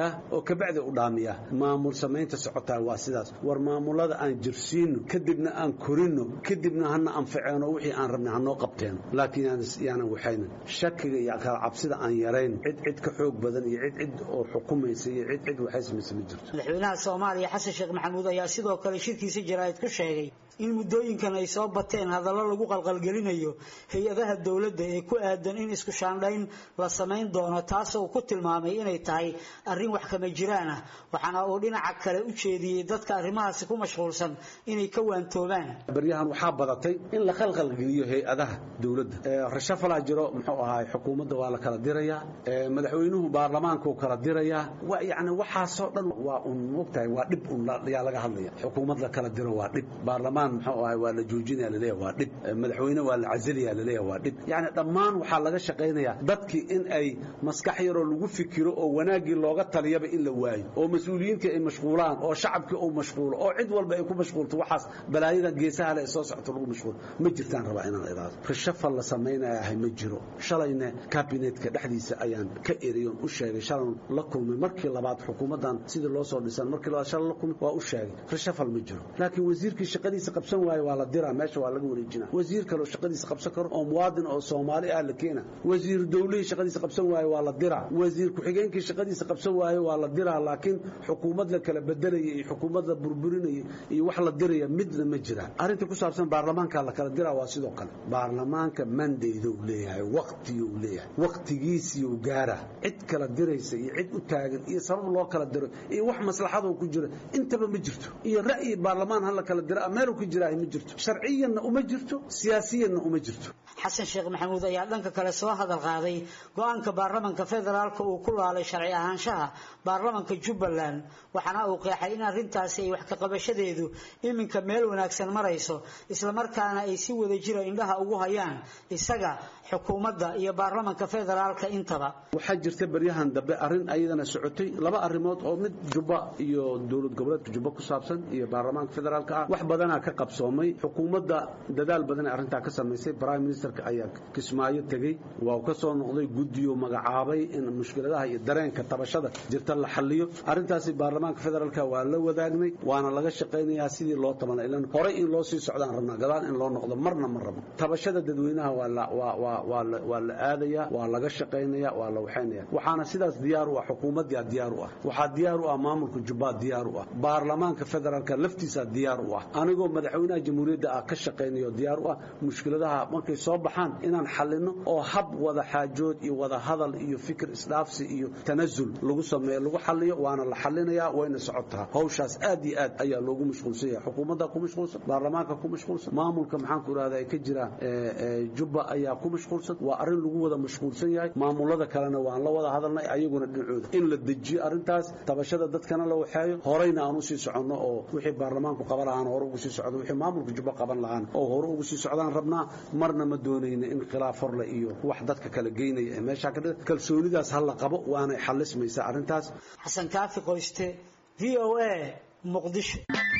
kabacdi u dhaamiyaa maamul samaynta socotaa waa sidaas war maamulada aan jirsiino kadibna aan korino kadibna hana anfaceeno wixii aan rabnay hanoo qabteeno laakiin yaanan waxaynin shakiga iyo kala cabsida aan yarayn cid cid ka xoog badan iyo cid cid oo xukumaysa iyo cid cid waxaysamaysa ma jirto madaxweynaha soomaaliya xasan sheekh maxamuud ayaa sidoo kale shirkiisa jaraa'id ku sheegay in muddooyinkan ay soo bateen hadallo lagu qalqalgelinayo hay-adaha dowladda ee ku aadan in isku shaandhayn la samayn doono taasoo ku tilmaamay inay tahay arrin wax kama jiraan ah waxaana uu dhinaca kale u jeediyey dadka arrimahaasi ku mashquulsan inay ka waantoobaan baryahan waxaa badatay in la qalqalgeliyo hay-adaha dowladda rashafalaa jiro muxuu ahaay xukuumadda waa la kala dirayaa madaxweynuhu baarlamaankuu kala dirayaa yani waxaasoo dhan waa un mogtahay waa dhib un yaa laga hadlaya xukuumad la kala diro waa dhib baarlamaan muxuu ahay waa la joojinaya laleeyahay waa dhib madaxweyne waa la casilaya laleeyahay waa dhib yani dhammaan waxaa laga shaqaynayaa dadkii in ay maskax yaroo lagu fikiro oo wanaaggii looga taliyaba in la waayo oo mas-uuliyiintii ay mashquulaan oo shacabkii uu mashquulo oo cid walba ay ku mashquulto waxaas balaayada geesaha le ee soo socto lagu mashquulo ma jirtaan rabaa inaan idaado rashafal la samaynayahay ma jiro shalayna kabinetka dhexdiisa ayaan ka eriyon u sheegay shalan la kulmay markii labaad xukuumaddan sidii loo soo dhisan markii labaad shalan la kulmay waa u sheegay rashafal ma jiro laakiin wasiirkii shaqadiisa qabsan waayo waa la diraa meesha waa laga wareejina wasiir kaleo shaqadiisa qabsan karo oo muwaadin oo soomaali ah la keena wasiir dowlihii shaqadiisa qabsan waayo waa la diraa wasiir ku-xigeenkii shaqadiisa qabsan waayo waa la diraa laakiin xukuumad la kala bedelaya iyo xukuumad la burburinaya iyo wax la diraya midna ma jiraan arrinta ku saabsan baarlamaanka la kala diraa waa sidoo kale baarlamaanka mandayda uu leeyahay waqtiga uu leeyahay waqtigiisii uu gaara cid kala diraysa iyo cid u taagan iyo sabab loo kala diro iyo wax maslaxadoo ku jira intaba ma jirto iyo ra'yi baarlamaan ha la kala dira meelu ku jiraahay ma jirto sharciyanna uma jirto siyaasiyanna uma jirto xasan sheekh maxamuud ayaa dhanka kale soo hadal qaaday go-aanka baarlamanka federaalka uu ku laalay sharci ahaanshaha baarlamanka jubbaland waxaana uu qeexay in arrintaasi ay wax kaqabashadeedu iminka meel wanaagsan marayso islamarkaana ay si wada jira indhaha ugu hayaan isaga xukuumadda iyo baarlamanka federaalka intaba waxaa jirta baryahan dambe arrin ayadana socotay laba arrimood oo mid jubba iyo dowlad goboleedka jubba ku saabsan iyo baarlamaanka federaalka ah wax badanaa ka qabsoomay xukuumadda dadaal badan ee arrintaa ka samaysay prime ministerka ayaa kismaayo tegey waa uu ka soo noqday guddiyo magacaabay in mushkiladaha iyo dareenka tabashada jirta la xalliyo arrintaasi baarlamaanka federaalka waa la wadaagnay waana laga shaqaynayaa sidii loo tabanay ilan horay in loo sii socdaan rabnaa gadaal in loo noqdo marna ma rabno tabashada dadweynaha waa la waa waa waa la waa la aadaya waa laga shaqaynaya waa la waxaynaya waxaana sidaas diyaar u ah xukuumaddaa diyaar u ah waxaa diyaar u ah maamulka jubbaa diyaar u ah baarlamaanka federaalka laftiisa diyaar u ah anigoo madaxweynaha jamhuuriyadda ah ka shaqaynayo diyaar u ah mushkiladaha markay soo baxaan inaan xalino oo hab wada xaajood iyo wada hadal iyo fikir isdhaafsi iyo tanasul lagu sameeyo lagu xaliyo waana la xalinayaa wayna socotaa hawshaas aad iyo aad ayaa loogu mashquulsan yahay xukuumadda ku mashquulsan baarlamaanka ku mashquulsan maamulka maxaan ku irahda ay ka jiraan jubba ayaa ku mashquulsan waa arrin lagu wada mashquulsan yahay maamulada kalena waan la wada hadalnay ayaguna dhinacooda in la dejiyo arrintaas tabashada dadkana la waxeeyo horeyna aan usii soconno oo wixii baarlamaanku qaban lahaan hore ugu sii socdo wixii maamulka jubba qaban lahaan oo hore ugu sii socdaan rabnaa marna ma doonayna in khilaaf horle iyo wax dadka kala geynaya ee meeshaa ka dhida kalsoonidaas ha la qabo waanay xalismaysaa arrintaas xasan kaafi qoyste v o a muqdisho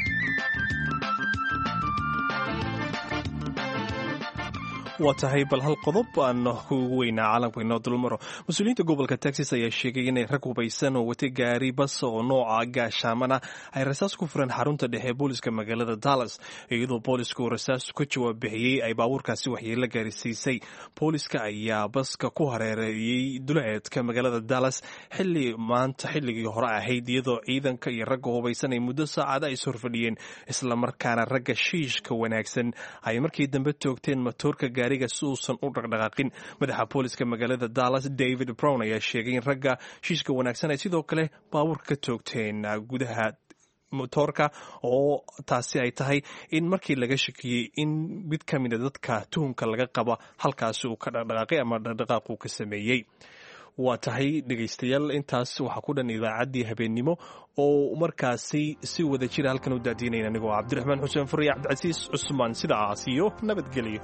waa tahay bal hal qodob aan kuugu weynaa caalamka inoo dulmaro mas-uuliyiinta gobolka texas ayaa sheegay inay rag hubaysan oo watay gaari bas oo nooca gaashaamana ay rasaas ku fureen xarunta dhexe ee booliska magaalada dallas iyadoo boolisku rasaas ka jawaab bixiyey ay baabuurkaasi waxyeelo gaarisiisay booliska ayaa baska ku hareereeyey duleedka magaalada dallas xili maanta xilligii hore ahayd iyadoo ciidanka iyo ragga hubaysan ay muddo saacada is horfadhiyeen islamarkaana ragga shiishka wanaagsan ay markii dambe toogteen matoorka gaariga si uusan u dhaqdhaqaaqin madaxa booliska magaalada dallas david brown ayaa sheegay in ragga shiishka wanaagsan ay sidoo kale baabuurka ka toogteen gudaha motoorka oo taasi ay tahay in markii laga shakiyey in mid ka mida dadka tuhumka laga qaba halkaasi uu ka dhaqdhaqaaqay ama dhaqdhaqaaq uu ka sameeyey waa tahay dhegaystayaal intaas waxaa ku dhan idaacaddii habeennimo oo markaasi si wada jira halkan u daadiinayn anigoo cabdiraxmaan xuseen furiya cabdicasiis cusmaan sidaas iyo nabadgelyo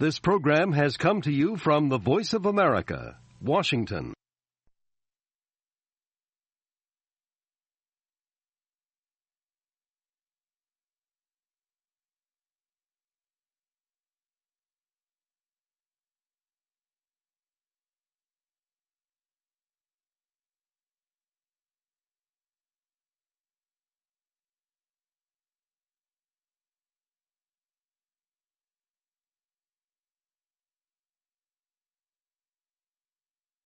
This program has come to you from the Voice of America, Washington.